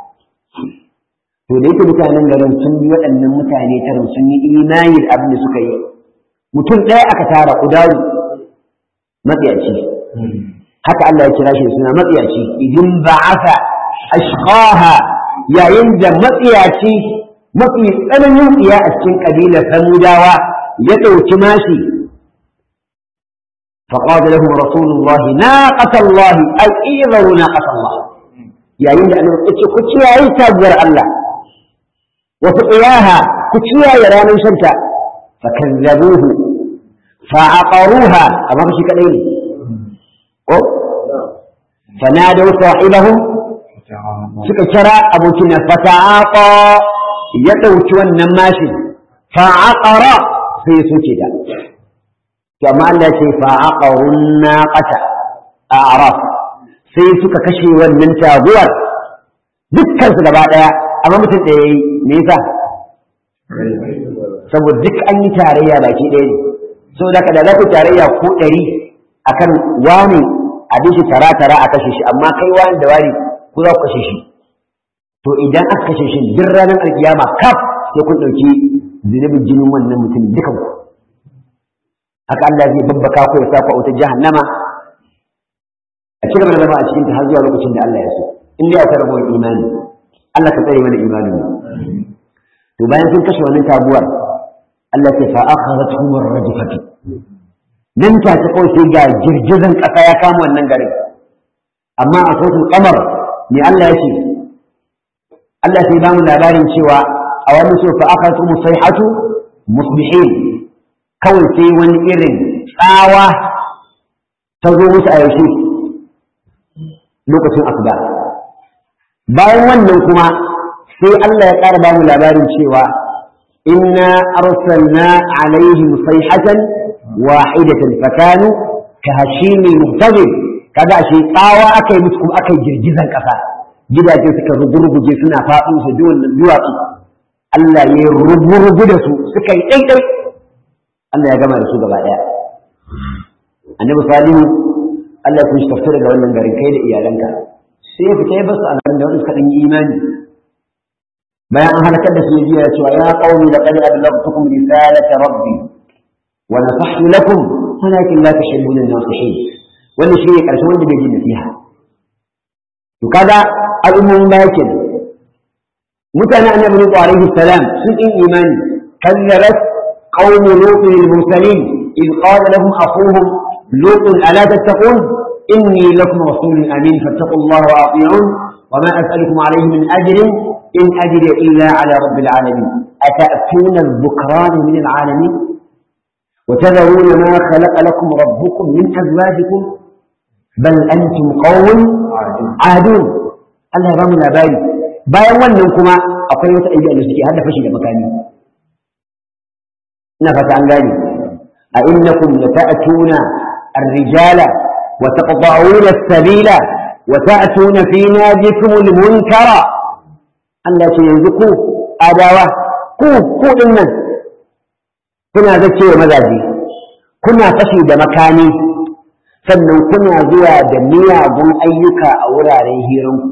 to da yake mutanen garin sun bi waɗannan mutane tarin sun yi imani da abin da suka yi mutum ɗaya aka tara ƙudaru matsiyaci haka Allah ya kira shi da suna matsiyaci idin ba'atha ashqaha yayin da matsiyaci mafi tsananin tsiya a cikin kabilar samudawa ya ɗauki mashi فقال لهم رسول الله ناقة الله أي إيذروا ناقة الله يا يند أن كتشي أي تاجر الله وسقياها كتشي يا رامي شمسة فكذبوه فعقروها أما مشي كدين فنادوا صاحبهم suka kira abokina fata'aqa ya ɗauki wannan mashin fa'aqara sai ya soke ta to amma Allah ya ce fa'aqarun naqata a araf sai suka kashe wannan taguwar dukkan su gaba daya amma mutum da yayi me yasa saboda duk an yi tarayya baki ɗaya ne saboda kada za ku tarayya ko ɗari akan wani abin shi tara tara a kashe shi amma kai wani da wani ku za ku kashe shi to idan aka kashe shi duk ranar alkiyama kaf sai kun ɗauki zunubin jinin wannan mutum dukan ku haka Allah zai babbaka ku ya sa ku a wutar jahannama a ci gaba da zama a cikin ta har zuwa lokacin da Allah ya so in dai akwai rabuwar imani Allah ka tsare mana imanin mu to bayan sun kashe wannan taguwar Allah ya fa akhadathum ar-rajfatu nan ta ta kawai sai ga girgizan ƙasa ya kama wannan garin amma a sosul kamar me Allah ya ce Allah sai bamu labarin cewa a wani so fa aka tumu sayhatu musbihin kawai sai wani irin tsawa ta zo musu a yaushe lokacin asuba bayan wannan kuma sai Allah ya ƙara bamu labarin cewa inna arsalna alaihim sayhatan wahidatan fakanu ka hashimi muhtazir kaga ashe tsawa aka yi musu kuma aka yi girgizan ƙasa gidaje suka rugurguje suna faɗo su ji wannan duwatsu Allah ya rugu da su suka yi ɗaiɗai Allah ya gama da su gaba ɗaya annabi salihu Allah ya shi daga wannan garin kai da iyalanka sai ya fita ya basu a garin da wani suka ɗan yi imani bayan an halakar da su ya jiya cewa ya qaumi laqad ablagtukum risalata rabbi wa nasahtu lakum walakin la tashhaduna an-nasihin wannan shi ne ƙarshen wanda bai ji nasiha to kaga al'ummomin baya ke mutanen annabi nuhu alaihi salam sun yi imani kazzabat qaum lut lil mursalin id qala lahum akhuhum lut ala tattaqun inni lakum rasulun amin fattaqullaha wa ati'un وما أسألكم عليه من أجر إن أجر إلا على رب العالمين أتأتون الذكران من العالمين وتذرون ما خلق لكم ربكم من أزواجكم بل أنتم قوم عادون Allah ya ba mu labari bayan wannan kuma akwai wata ɗabi'a da suke hada fashi da makami ina fata an gane a innakum lata'tuna ar-rijala wa taqta'una as-sabila wa ta'tuna fi nadikum al-munkara Allah ce yanzu ku adawa ku ku dinnan kuna zacewa mazaje kuna fashi da makami sannan kuna zuwa da miyagun ayyuka a wuraren hiranku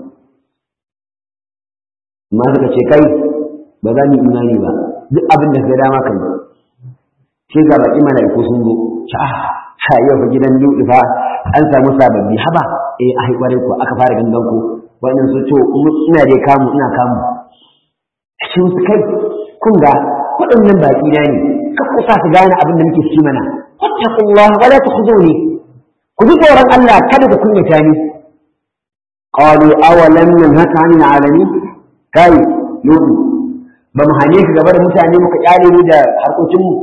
amma suka ce kai ba za mu yi imani ba duk abin da ka dama kan sai ga baki mala'iku sun zo sha ha yau fa gidan lutu fa an samu sababbi haba eh ai kware ko aka fara gangan ku wannan su to ina dai kamu ina kamu shi su kai kun ga waɗannan baki na ne ka kusa su gane abin da muke ci mana wattaqullah wala tukhzuni ku ji tsoron Allah kada ku kunyata ni qalu awalam nanhaka 'anil 'alamin kai yudu ba mu hane ka gaba da mutane muka kyale mu da harkokin mu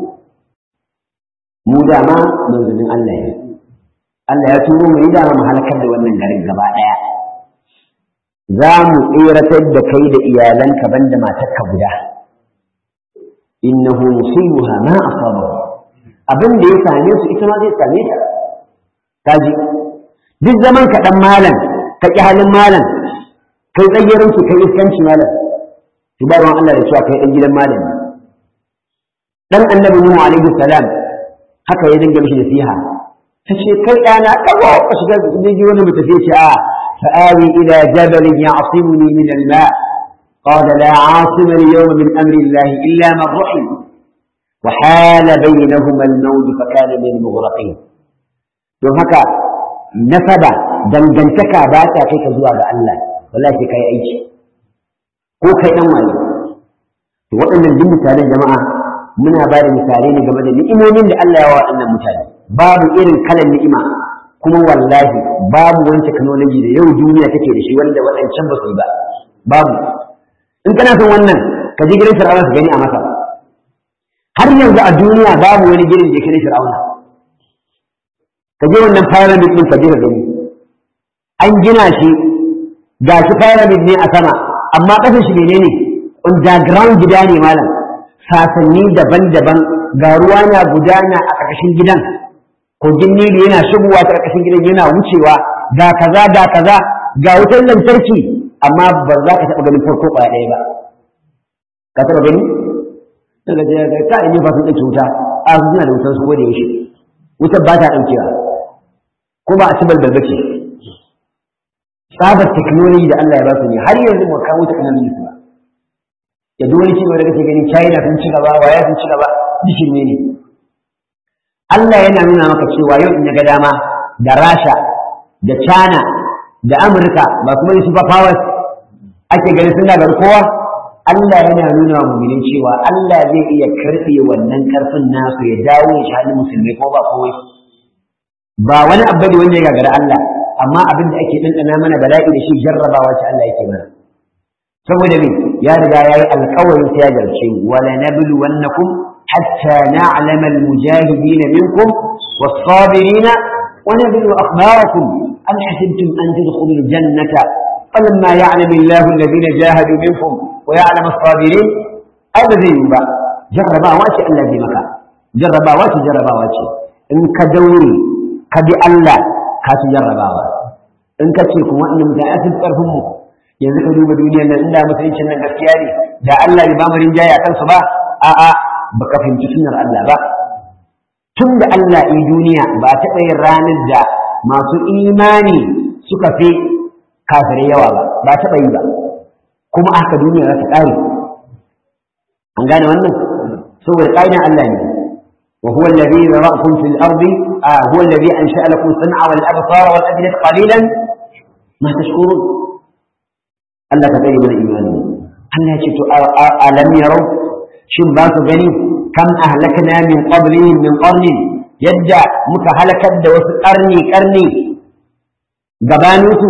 mu dama manzannin Allah ne Allah ya turo mu da mu halakar da wannan garin gaba daya za mu tsiratar da kai da iyalanka banda matarka guda innahu musibuha ma asabahu abin da ya same su ita ma zai same ta kaji duk zaman ka dan malam ka ki halin malam kai tsayyarin su kai iskanci malam ki ba Allah da cewa kai dan gidan malam dan annabi Nuhu alaihi salam haka ya dinga mishi nasiha tace kai dana kago ka shiga ji wani mutum sai ce a fa'awi ila jabal ya'simuni min al-ma' قال لا عاصم اليوم من أمر الله إلا من رحم وحال بينهما الموج فكان من المغرقين don haka nasaba dangantaka ba ta kai ka zuwa ga Allah wallahi sai kai aiki ko kai dan wani to waɗannan duk misalan jama'a muna ba da misalai ne game da ni'imomin da Allah ya wa waɗannan mutane babu irin kalan ni'ima kuma wallahi babu wani technology da yau duniya take da shi wanda waɗancan ba su yi ba babu in kana son wannan ka je gidan Fir'auna ka gani a masa har yanzu a duniya babu wani gidan da ya kai Fir'auna ka je wannan pyramid din ka je ka gani an gina shi ga shi pyramid ne a sama amma ƙasar shi menene underground gida ne malam sasanni daban-daban ga ruwa na gudana a ƙarƙashin gidan kogin nilu yana shigowa ta ƙarƙashin gidan yana wucewa ga kaza ga kaza ga wutar lantarki amma ba za ka taɓa ganin farko ƙwaya ɗaya ba ka taɓa gani daga je ga ka ne ba sun ɗauke wuta a su suna da wutar su ko da yaushe wutar ba ta ɗaukewa ko ba a ci balbal bace tsabar technology da Allah ya ba su ne har yanzu ba kawo technology su ba da duk wani ci gaba da kake gani China sun ci gaba waya sun ci gaba dishin ne ne Allah yana nuna maka cewa yau in ya ga dama da Rasha da China da Amurka ba kuma yi super powers ake ganin suna ga kowa Allah yana nuna wa mu'minin cewa Allah zai iya karɓe wannan karfin nasu ya dawo ya shaɗi musulmai ko ba kowai ba wani abu ne wanda ya gagara Allah amma abin da ake ɗanɗana mana bala'i da shi jarrabawa ce Allah yake mana saboda me ya riga ya yi alƙawarin sai ya jarce wala nablu wannakum hatta na'lama al-mujahidin minkum was-sabirin wa nablu akhbarakum am hasibtum an tadkhulul jannata فلما يعلم الله الذين جاهدوا منكم ويعلم الصابرين هذا زي با جربا واشي الله زي مكا جربا واشي جربا واشي إن كدوري ka bi Allah ka ci jarrabawa in ka ce kuma wannan mutane a cikin karfin mu yanzu ka duba duniyar nan inda musuluncin nan gaskiya ne da Allah bai ba mu rinjaye a kansu ba a'a baka fahimci sunar Allah ba tun da Allah yi duniya ba a taɓa yin ranar da masu imani suka fi kafirai yawa ba ba a taɓa yi ba kuma haka duniya za ta ƙare an gane wannan saboda ƙa'idan Allah ne وهو الذي ذرأكم في الأرض آه هو الذي أنشأ لكم السمع والأبصار والأفئدة قليلا ما تشكرون Allah ka tsare mana imani Allah ya ce to alam yarau shin ba su gani kam ahlakna min qablihim min qarnin yadda muka halakar da wasu karni karni gabanin su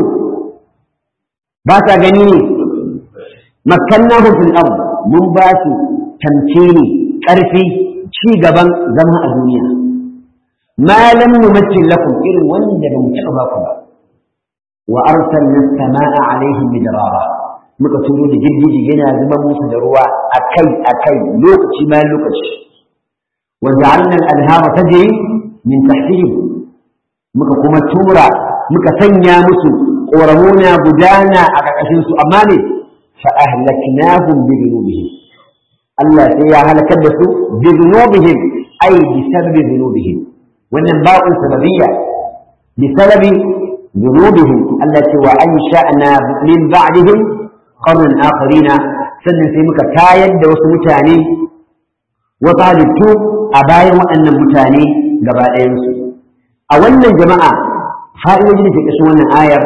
ba sa gani ne makkannahu fil ard mun ba su tamkini karfi ci gaban zama a duniya ma lam numakkin lakum irin wanda ba mu taɓa ba ku ba wa arsalna as-samaa alaihim midrara muka turo da girgiji yana zuba musu da ruwa akai akai lokaci bayan lokaci wa ja'alna al-anhara tajri min tahtihim muka kuma tura muka sanya musu ƙoramuna gudana a ƙarƙashin su amma ne fa ahlaknahum bi dhunubihim Allah sai ya halakar da su bi dhunubihim ay bi sababi dhunubihim wannan ba'un sababiyya bi sababi ذنوبهم التي وأنشأنا من بعدهم قرن آخرين sannan sai muka tayar da wasu mutane wasu halittu a bayan waɗannan mutane gaba ɗayansu a wannan jama'a fa'idojin da ke ƙashin wannan ayar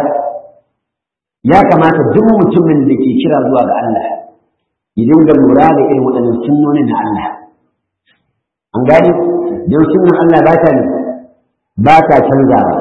ya kamata duk mutumin da ke kira zuwa ga Allah ya dinga lura da irin waɗannan sunnonin na Allah an gani don sunnan Allah ba ta ba ta canzawa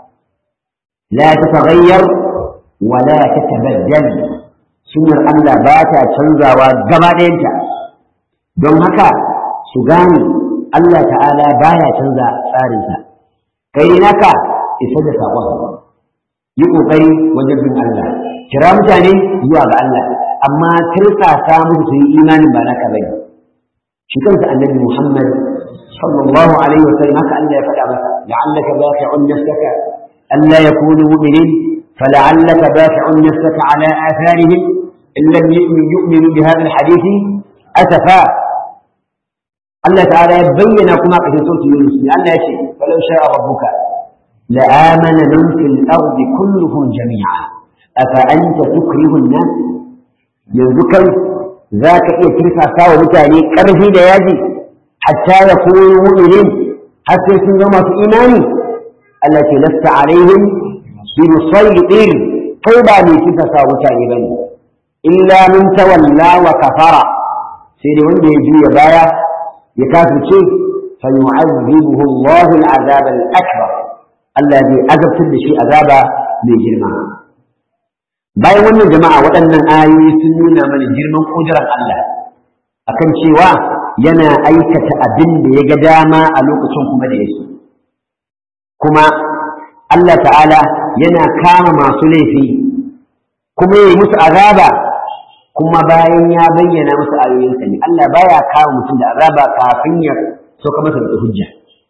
لا تتغير ولا تتبدل سنر الله باتا canzawa gaba ɗayanta don haka su gane Allah ta'ala baya canza tsarinsa kai naka isa da saƙon yi ƙoƙari wajen bin Allah kira mutane zuwa ga Allah amma tirsasa musu su yi imanin ba naka bane shi kansa annabi Muhammad sallallahu alaihi wa sallam haka Allah ya faɗa masa la'allaka baqi'un nafsaka ألا يكونوا مؤمنين فلعلك بافع نفسك على آثارهم إن لم يؤمنوا بهذا الحديث أسفا الله تعالى يبين كما في سورة يونس لأن شيء فلو شاء ربك لآمن من في الأرض كلهم جميعا أفأنت تكره الناس يذكر ذاك إيه ترفع ساوى متاني كرفي دياجي حتى يكونوا مؤمنين حتى يكونوا في إيماني التي لست عليهم بمسيطر طيبا من كفة وتعيبني إلا من تولى وكفر سيدي وندي يجي يبايا يكافر شيء فيعذبه الله العذاب الأكبر الذي أذب كل شيء عذابا من جرمه bayan wannan jama'a waɗannan ayoyi sun nuna mana girman ƙudurar Allah akan cewa yana aikata abin da ya ga dama a lokacin kuma da ya so kuma Allah ta'ala yana kama masu laifi kuma ya yi musu azaba kuma bayan ya bayyana musu ayoyinsa ne Allah baya kama mutum da azaba kafin ya sauka masa da hujja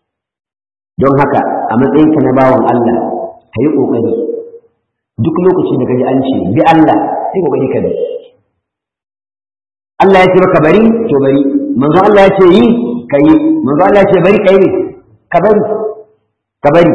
don haka a matsayinka na bawan Allah ka yi ƙoƙari duk lokacin da kaji an ce bi Allah sai ƙoƙari ka bi Allah ya ce maka bari to bari manzo Allah ya ce yi ka yi manzo Allah ya ce bari ka yi ka bari ka bari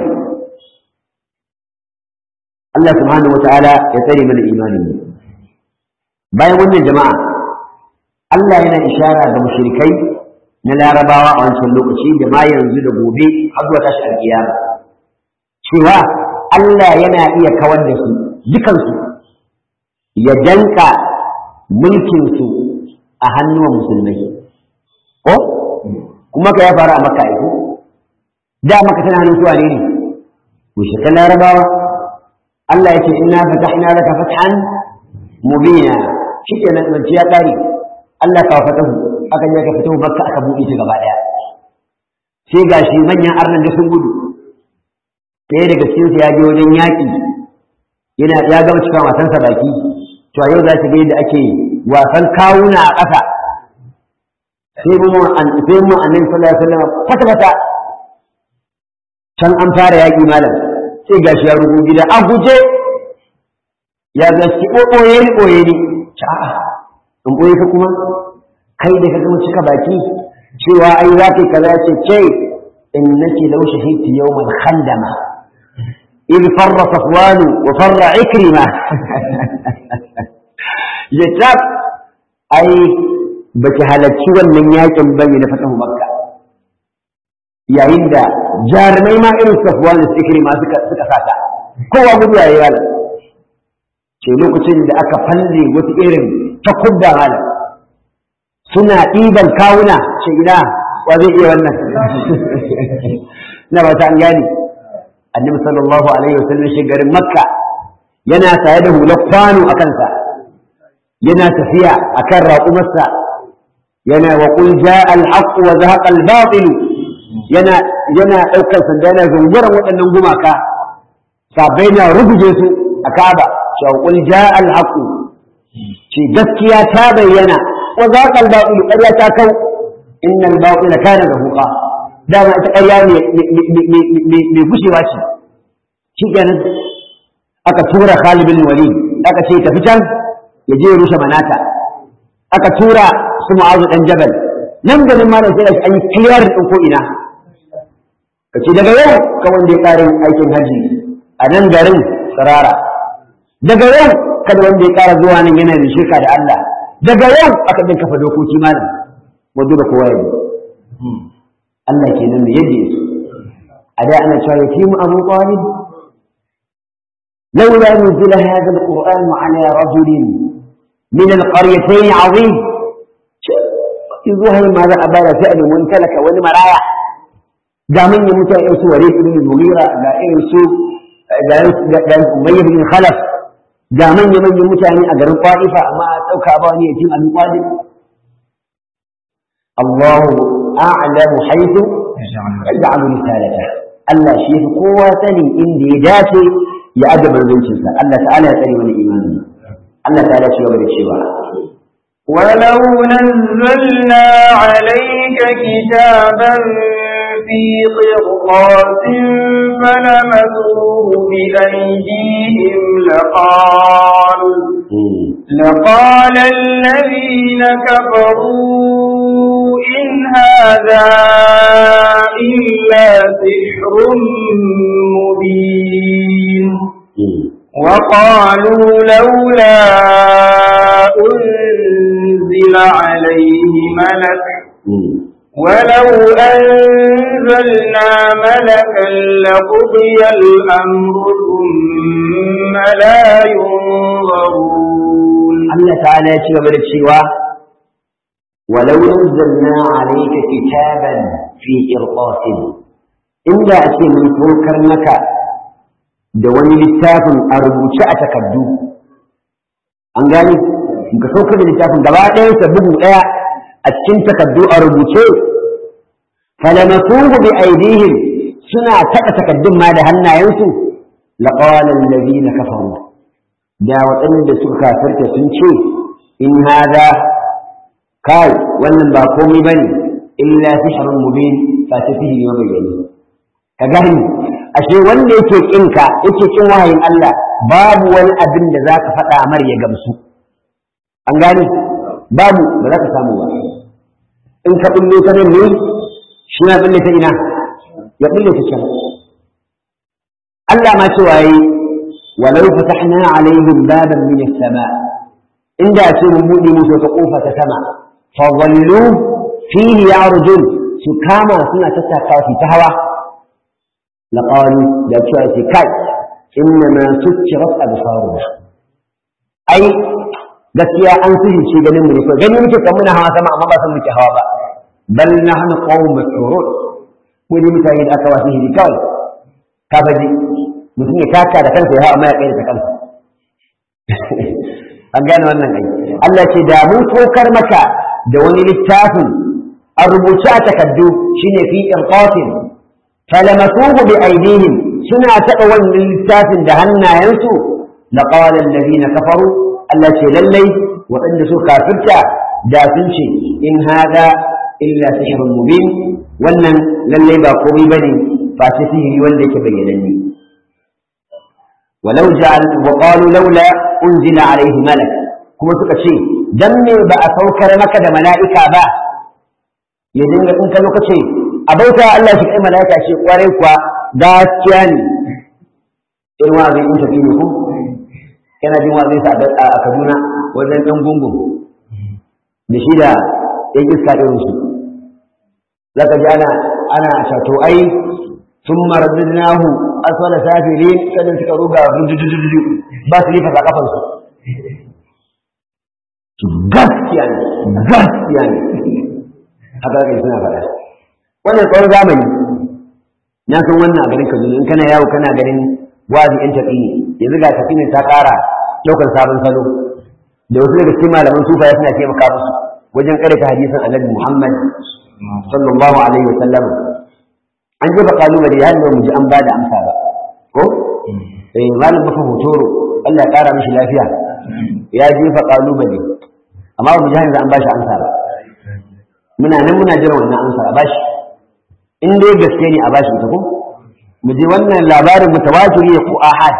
Allah subhanahu wa ta'ala ya tsare mana imanin bayan wannan jama'a Allah yana ishara ga mushrikai na larabawa a wancan lokaci da ma yanzu da gobe har zuwa tashi alkiyama cewa Allah yana iya kawar da su dukansu ya danka mulkinsu a hannuwan musulmai ko kuma ka ya faru a makka aiko da maka tana hannun suwa ne ne mushrikan larabawa Allah ya ce inna fatahna laka fathan mubina shikenan zance ya kare Allah ka fatahu aka je ka fito makka aka buɗe ta gaba daya sai gashi manyan arnan da sun gudu ɗaya daga cikin su ya je wajen yaƙi yana ya gama cika wasansa baki to a yau za ki ga yadda ake wasan kawuna a ƙasa sai mu sai mu annabi sallallahu alaihi wasallam fata fata can an fara yaƙi malam sai gashi ya rubu gida a guje ya gaski ɓoɓoye ni ɓoye ni a'a in ɓoye ka kuma kai da ka gama cika baki cewa ai za ka yi kaza ce ce in nake lau shahidti yawmal khandama إذ فر صفوان وفر عكرمة يتاب أي بك هلتشي ومن ياكم بني لفتح مكة yayin da jarumai ma irin safuwan da suke ma suka suka sata kowa gudu yayi wala ce lokacin da aka falle wata irin takubba mala suna ɗiban kawuna ce ina wa zai iya wannan na ba ta an gani annabi sallallahu alaihi wasallam shi garin makka yana tare da hular kwano a kansa yana tafiya akan raƙumarsa yana wa qul jaa al-haqq wa zahaqa al-batil yana yana daukar sanda yana zunguran waɗannan gumaka sabai na rubuje su a Kaaba cewa qul jaa al-haqq ce gaskiya ta bayyana wa zahaqa al-batil ƙarya ta kau inna al-batila kana zahuqa dama ita ƙarya mai gushewa ce shi kenan aka tura Khalid bin Walid aka ce tafi can ya je ya rushe manata aka tura su Mu'azu dan Jabal nan ganin malam sai an yi clear din ko ina kace daga yau ka wanda ya ƙarin aikin haji a nan garin sarara daga yau kada wanda ya ƙara zuwa nan yana da shirka da Allah daga yau aka bin kafa dokoki malam wanda da kowa ya Allah ke nan yadda yake a da ana cewa ya mu abu talib لولا نزل هذا القرآن على رجل من القريتين عظيم يظهر ماذا أبال فعل وانتلك والمرايا دا من يمتع يسوع وليد بن المغيرة دا يسوع دا أمية بن خلف دا من يمن يمتع أجر الطائفة ما أتوك أباني يتيم أبي طالب الله أعلم حيث يجعل رسالته Allah shi yafi kowa sani inda ya dace ya aje manzancinsa Allah ta'ala ya tsare mana imani Allah ta'ala shi gaba da cewa ولو نزلنا عليك كتابا في قرطاس فلمسوه بأيديهم لقالوا لقال الذين كفروا إن هذا إلا سحر مبين وقالوا لولا أنزل عليه ملك ولو أنزلنا ملكا لقضي الأمر ثم لا ينظرون الله تعالى يشوف بالشيوى ولو نزلنا عليك كتابا في إرقاس إن أتي من فوكر مكة da wani littafin a rubuce a takardu an gane in ka saukar da littafin gaba ɗayansa bugu ɗaya a cikin takardu a rubuce falamasuhu bi aidihim suna taɓa takaddun ma da hannayensu laqala allazina kafaru da waɗanda suka kafirta sun ce in hada kai wannan ba komai bane illa sihrun mubin fa tafihi mabayyani ka gani ashe wanda yake kinka yake kin wahayin Allah babu wani abin da zaka faɗa mar ya gamsu an gane babu ba za ka samu ba in ka bulle ta nan ne shi na bulle ta ina ya bulle ta can Allah ma cewa yi walau fatahna alaihim baban min as-sama inda ce mun buɗe musu ta kofa ta sama fa wallu fihi ya'rujun su kama suna tattakawa su ta hawa لقالوا da cewa ce kai inna ma sukkirat absaruna ai gaskiya an sihirce ganin mu ne kawai gani muke kan muna hawa sama amma ba san muke hawa ba bal nahnu qawm mas'urun mu ne mutane da aka wasu hiri kawai ka faji mutum ya taka da kansa ya hawa amma ya kai da kansa an gane wannan ai Allah ce da mun tokar maka da wani littafin a rubuce a takaddu shine fi irqatin فلمسوه بأيديهم سنة تقوى للتاف دهنا ينسو لقال الذين كفروا التي للي وإن سو كافرتا دافنشي إن هذا إلا سحر مبين ونن للي باقومي بني ba ce sihiri wanda yake bayyananne walau ja'al wa qalu laula unzila alaihi malak kuma suka ce dan me ba a saukar maka da mala'ika ba ya dinga in ka lokaci a bauta Allah shi kai mala'ika ce kwarai kuwa gaskiya ne irin wa zai in tafi ne ku kana jin wa zai sa a Kaduna wajen dan gungun da shi da yan iska irin su zaka ji ana ana shato ai sun maradnahu aswala safirin sanin suka ruga rujujuju ba su lifa kafan su gaskiya ne gaskiya ne haka kai suna faɗa wannan tsawon zamani na san wannan a garin Kaduna in kana yawo kana ganin wazi yan tafi ne yanzu ga tafi ne ta ƙara ɗaukar sabon salo da wasu daga cikin malaman sufa suna taimaka musu wajen karanta hadisin annabi Muhammad sallallahu alaihi wasallam an jefa kalubale har da mu ji an bada amsa ba ko eh malam mafa hotoro Allah ya kara mishi lafiya ya jefa kalubale amma mu ji yanzu an bashi amsa ba muna nan muna jiran wannan amsa a bashi in dai gaske ne a bashi ita ko mu ji wannan labarin mutawatiri ne ko ahad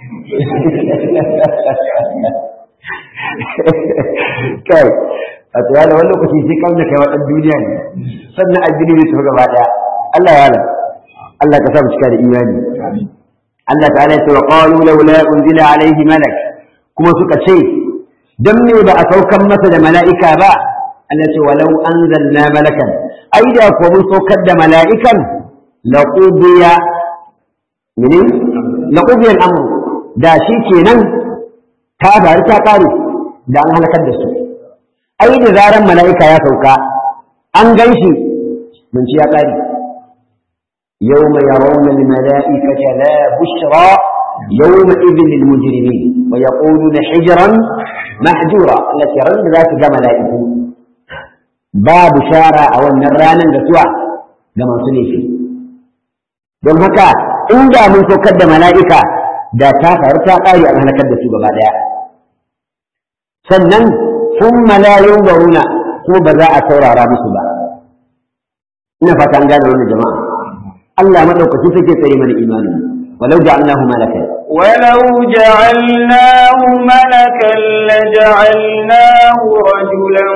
kai a tsaya da wani lokaci sai kan da kai wa duniya ne sannan addini zai tafi gaba daya Allah ya Allah ka sa mu cika da imani Allah ta'ala ya ce wa qalu laula unzila alaihi malak kuma suka ce dan me ba a saukan masa da mala'ika ba Allah ce walau anzalna malakan ai da ko mun saukar da mala'ikan laqudiya mene laqudiya al-amr da shi kenan ta bari ta kare da an halakar da su ai da zaran mala'ika ya sauka an gan shi mun ci ya ƙari yau mai yaron mala'ikata la bushra yau ma izin lilmujirimi wa ya ƙonu na hijiran mahjura Allah ce ran da za su ga mala'iku ba bushara a wannan ranar da suwa ga masu laifi don haka inda mun saukar da mala'ika da ta faru ta ƙari an halakar da su gaba ɗaya sannan ثم لا ينظرون ko ba za a saurara musu ba ina fata an gane wannan jama'a Allah madaukaki take tsare mana imani walau ja'alnahu malakan ولو جعلناه ملكا لجعلناه رجلا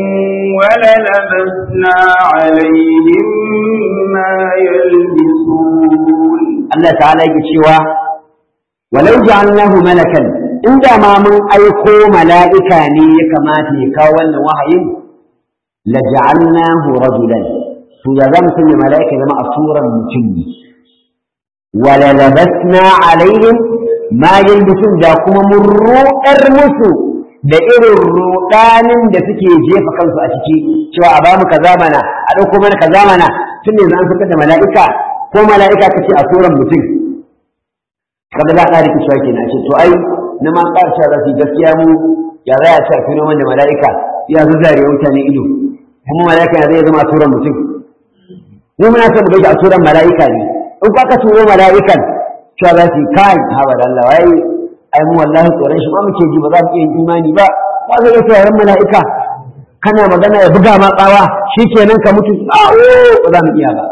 وللبسنا عليهم ما يلبسون Allah ta'ala yake cewa walau ja'alnahu malakan inda ma mun aiko mala'ika ne ya kamata ya kawo wannan wahayin la ja'alnahu rajulan to ya zamu sanya mala'ika zama a suran mutum ne wala labasna alaihim ma yalbisun da kuma mun ruɗar musu da irin ruɗanin da suke jefa kansu a ciki cewa a bamu kaza mana a ɗauko mana kaza mana tun yanzu an fitar da mala'ika ko mala'ika kace a suran mutum kada za a ƙara kishiwa kenan ce to ai na ma ƙarshen rafi gaskiya mu ya za a ce a fino da mala'ika ya zazzare mutane ido kuma mala'ika ya zai zama a turan mutum mu muna son mu gaji a turan mala'ika ne in ka ka turo mala'ikan cewa za su yi kai haɓa da Allah wai ai mu wallahi tsoron shi ma muke ji ba za mu iya yin imani ba ba zai iya tsoron mala'ika kana magana ya buga ma tsawa shi kenan ka mutu tsawo ba za mu iya ba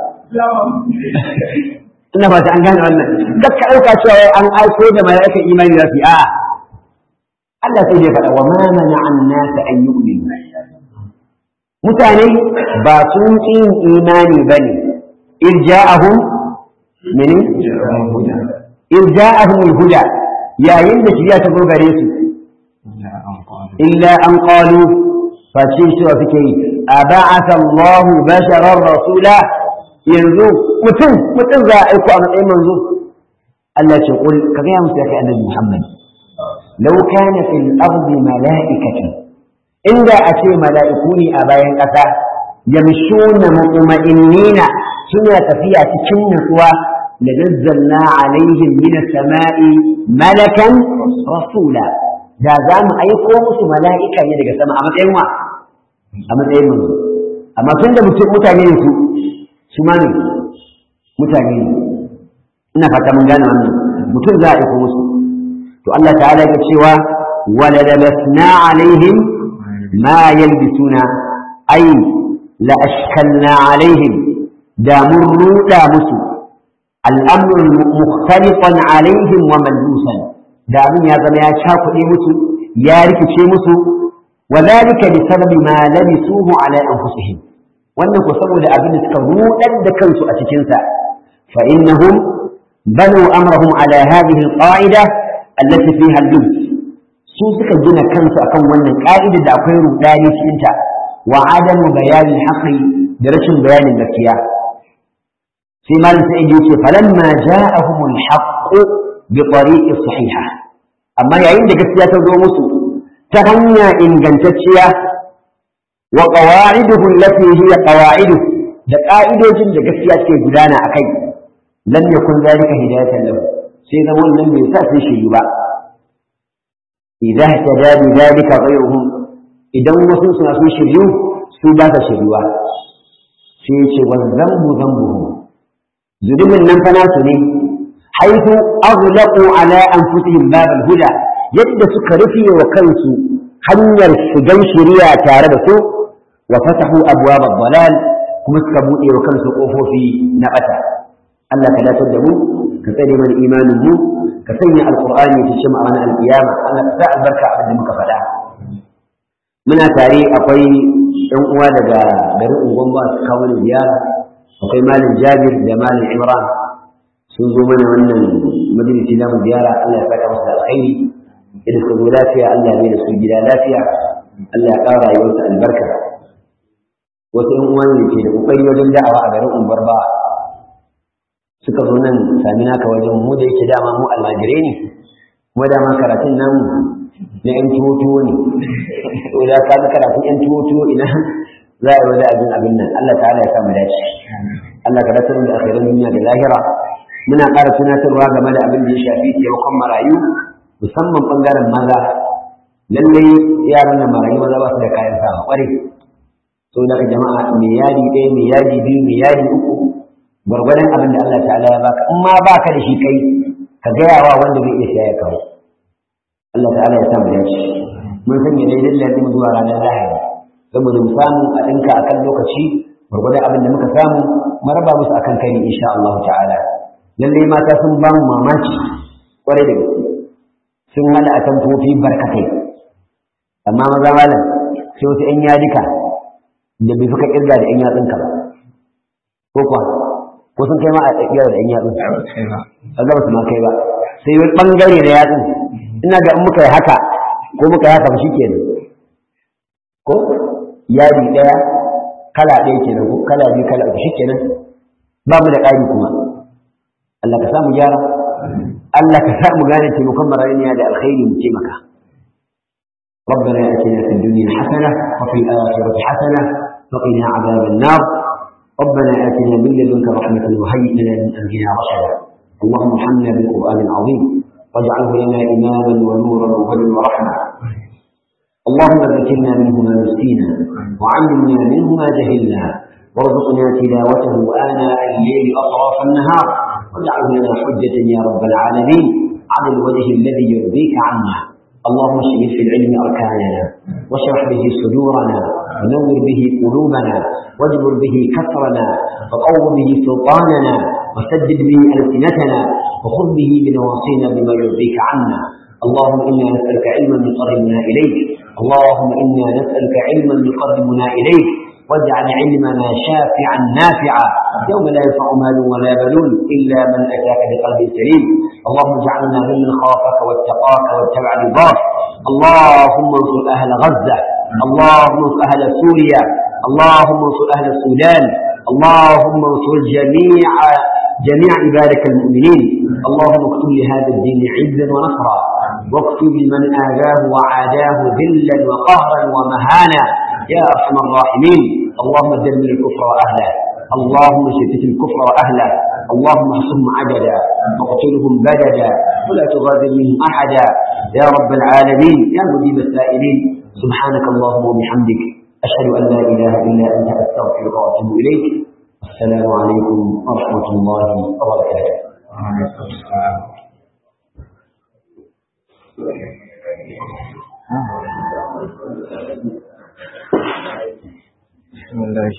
ina ba ta an gane wannan duk ka ɗauka cewa an aiko da mala'ikan imani za su yi a'a Allah sai dai faɗa wa ma mana an nasa an yi ulil mutane ba sun ƙi yin imani ba ne irja'ahum mene irja'ahum al-huda yayin da shiriya ta zo gare su illa an qalu fa ce cewa suke yi aba'atha Allahu basharar rasula yanzu mutum mutum za a aiko a matsayin manzo Allah ce kul ka ga musu ya kai annabi Muhammad law kana fil ardi mala'ikatu inda a ce mala'iku ne a bayan ƙasa yamshuna mutma'innina suna tafiya cikin nutsuwa la nazzalna alaihim min as-sama'i malakan rasula da za mu aiko musu mala'ika ne daga sama a matsayin wa a matsayin manzo amma tun da mutane ne su su ma ne mutane ne ina fata mun gane wannan mutum za a aiko musu to Allah ta'ala ya cewa wala labasna alaihim ma yalbisuna ay la ashkalna alaihim da mun ruda musu al'amru mukhtalifan alaihim wa mallusan da abin ya zama ya cakuɗe musu ya rikice musu wa zalika bi sababi ma labisuhu ala anfusihim wannan ko saboda abin da suka rudar da kansu a cikin sa fa innahum banu amrahum ala hadhihi alqa'ida allati fiha al-lubs su suka gina kansu akan wannan ka'ida da akwai rudani cikin ta wa adamu bayanin haqqi da rashin bayanin gaskiya sai malam sai yace falamma ja'ahumul haqqu bi tariqi sahiha amma yayin da gaskiya ta zo musu ta hanya ingantacciya wa qawa'iduhu allati hiya qawa'idu da ka'idojin da gaskiya ke gudana akai lam yakun zalika hidayatan lahu sai zama wannan bai sa sai shi ba idan tada bi zalika ghayruhum idan wasu suna so shiryu su ba ta shiryuwa sai ya ce wal zambu zambuhum zulumin nan fa nasu ne haitu aghlaqu ala anfusihim bab al-huda yadda suka rufe wa kansu hanyar shigan shari'a tare da su wa fatahu abwab ad-dalal kuma suka bude wa kansu kofofi na bata Allah ka datar da mu ka tsare mana imanin mu ka sanya alqur'ani ya tashi ma'ana al-qiyama Allah ka sa albarka abin da muka faɗa muna tare akwai ɗan uwa daga garin Ungwamba su kawo ziyara akwai malam Jabir da malam Imran sun zo mana wannan majalisi na ziyara Allah ya saka musu da alkhairi idan suka zo lafiya Allah ne da su gida lafiya Allah ya ƙara rayuwarsa albarka wasu ƴan uwan ne ke da kokari wajen da'awa a garin Umbar ba suka zo nan sami naka wajen mu da yake dama mu almajirai ne kuma dama karatun nan na ƴan tuwo ne to da ka karatun ƴan tuwo ina za a yi wani abin abin nan Allah ta'ala ya sa mu dace Allah ka dace da akhirin duniya da lahira muna ƙara tunatarwa game da abin da ya shafi taimakon marayu musamman ɓangaren maza lallai yaran da marayu maza ba su da kayan sawa ƙwarai so daga jama'a mai yadi ɗaya mai yadi biyu mai yadi uku gwargwadon abin da Allah ta'ala ya baka in ma baka da shi kai ka gaya wa wanda bai iya siya ya kawo Allah ta'ala ya sa mu dace mun sanya daidai lalin zuwa ranar lahadi saboda mu samu a ɗinka akan lokaci gwargwadon abin da muka samu mu raba musu akan kai insha Allah ta'ala lallai mata sun ba mu mamaki kwarai da gaske sun hada a tamfofi barkatai amma maza malam sai wasu ‘yan yadika da bai suka kirga da ‘yan yatsunka ba ko kuwa ko sun kai ma a tsakiyar da ‘yan yatsun a gaba su ma kai ba sai wani ɓangare da yatsun ina ga in muka yi haka ko muka yi haka ba shi kenan ko yadi ɗaya kala ɗaya kenan ko kala biyu kala uku shi kenan ba mu da ƙari kuma Allah ka samu gyara Allah ka samu gane taimakon marayuniya da alkhairi mu taimaka ربنا اتنا في الدنيا حسنه وفي الاخره حسنه وقنا عذاب النار ربنا اتنا من لدنك رحمه وهيئ لنا من امرنا رشدا اللهم ارحمنا بالقران العظيم واجعله لنا اماما ونورا وهدى ورحمه اللهم ذكرنا منه ما نسينا وعلمنا منه ما جهلنا وارزقنا تلاوته آناء الليل أطراف النهار واجعله لنا حجة يا رب العالمين على الوجه الذي يرضيك عنا اللهم اشف في العلم أركاننا واشرح به صدورنا ونور به قلوبنا واجبر به كسرنا وقو به سلطاننا وسدد به ألسنتنا وخذ به بنواصينا بما يرضيك عنا اللهم إنا نسألك علما يقربنا إليك اللهم إنا نسألك علما يقربنا إليك واجعل علمنا شافعا نافعا يوم لا ينفع مال ولا بنون إلا من أتاك بقلب سليم اللهم اجعلنا ممن خافك واتقاك واتبع رضاك اللهم انصر أهل غزة اللهم انصر أهل سوريا اللهم انصر أهل السودان اللهم انصر جميع جميع عبادك المؤمنين اللهم اكتب لهذا الدين عزا ونصرا واكتب لمن آذاه وعاداه ذلا وقهرا ومهانا يا أرحم الراحمين اللهم دمر الكفر وأهله اللهم شتت الكفر وأهله اللهم احصهم عددا واقتلهم بددا ولا تغادر منهم أحدا يا رب العالمين يا مجيب السائلين سبحانك اللهم وبحمدك أشهد أن لا إله إلا أنت أستغفرك وأتوب إليك السلام عليكم ورحمة الله وبركاته وعليكم السلام بسم الله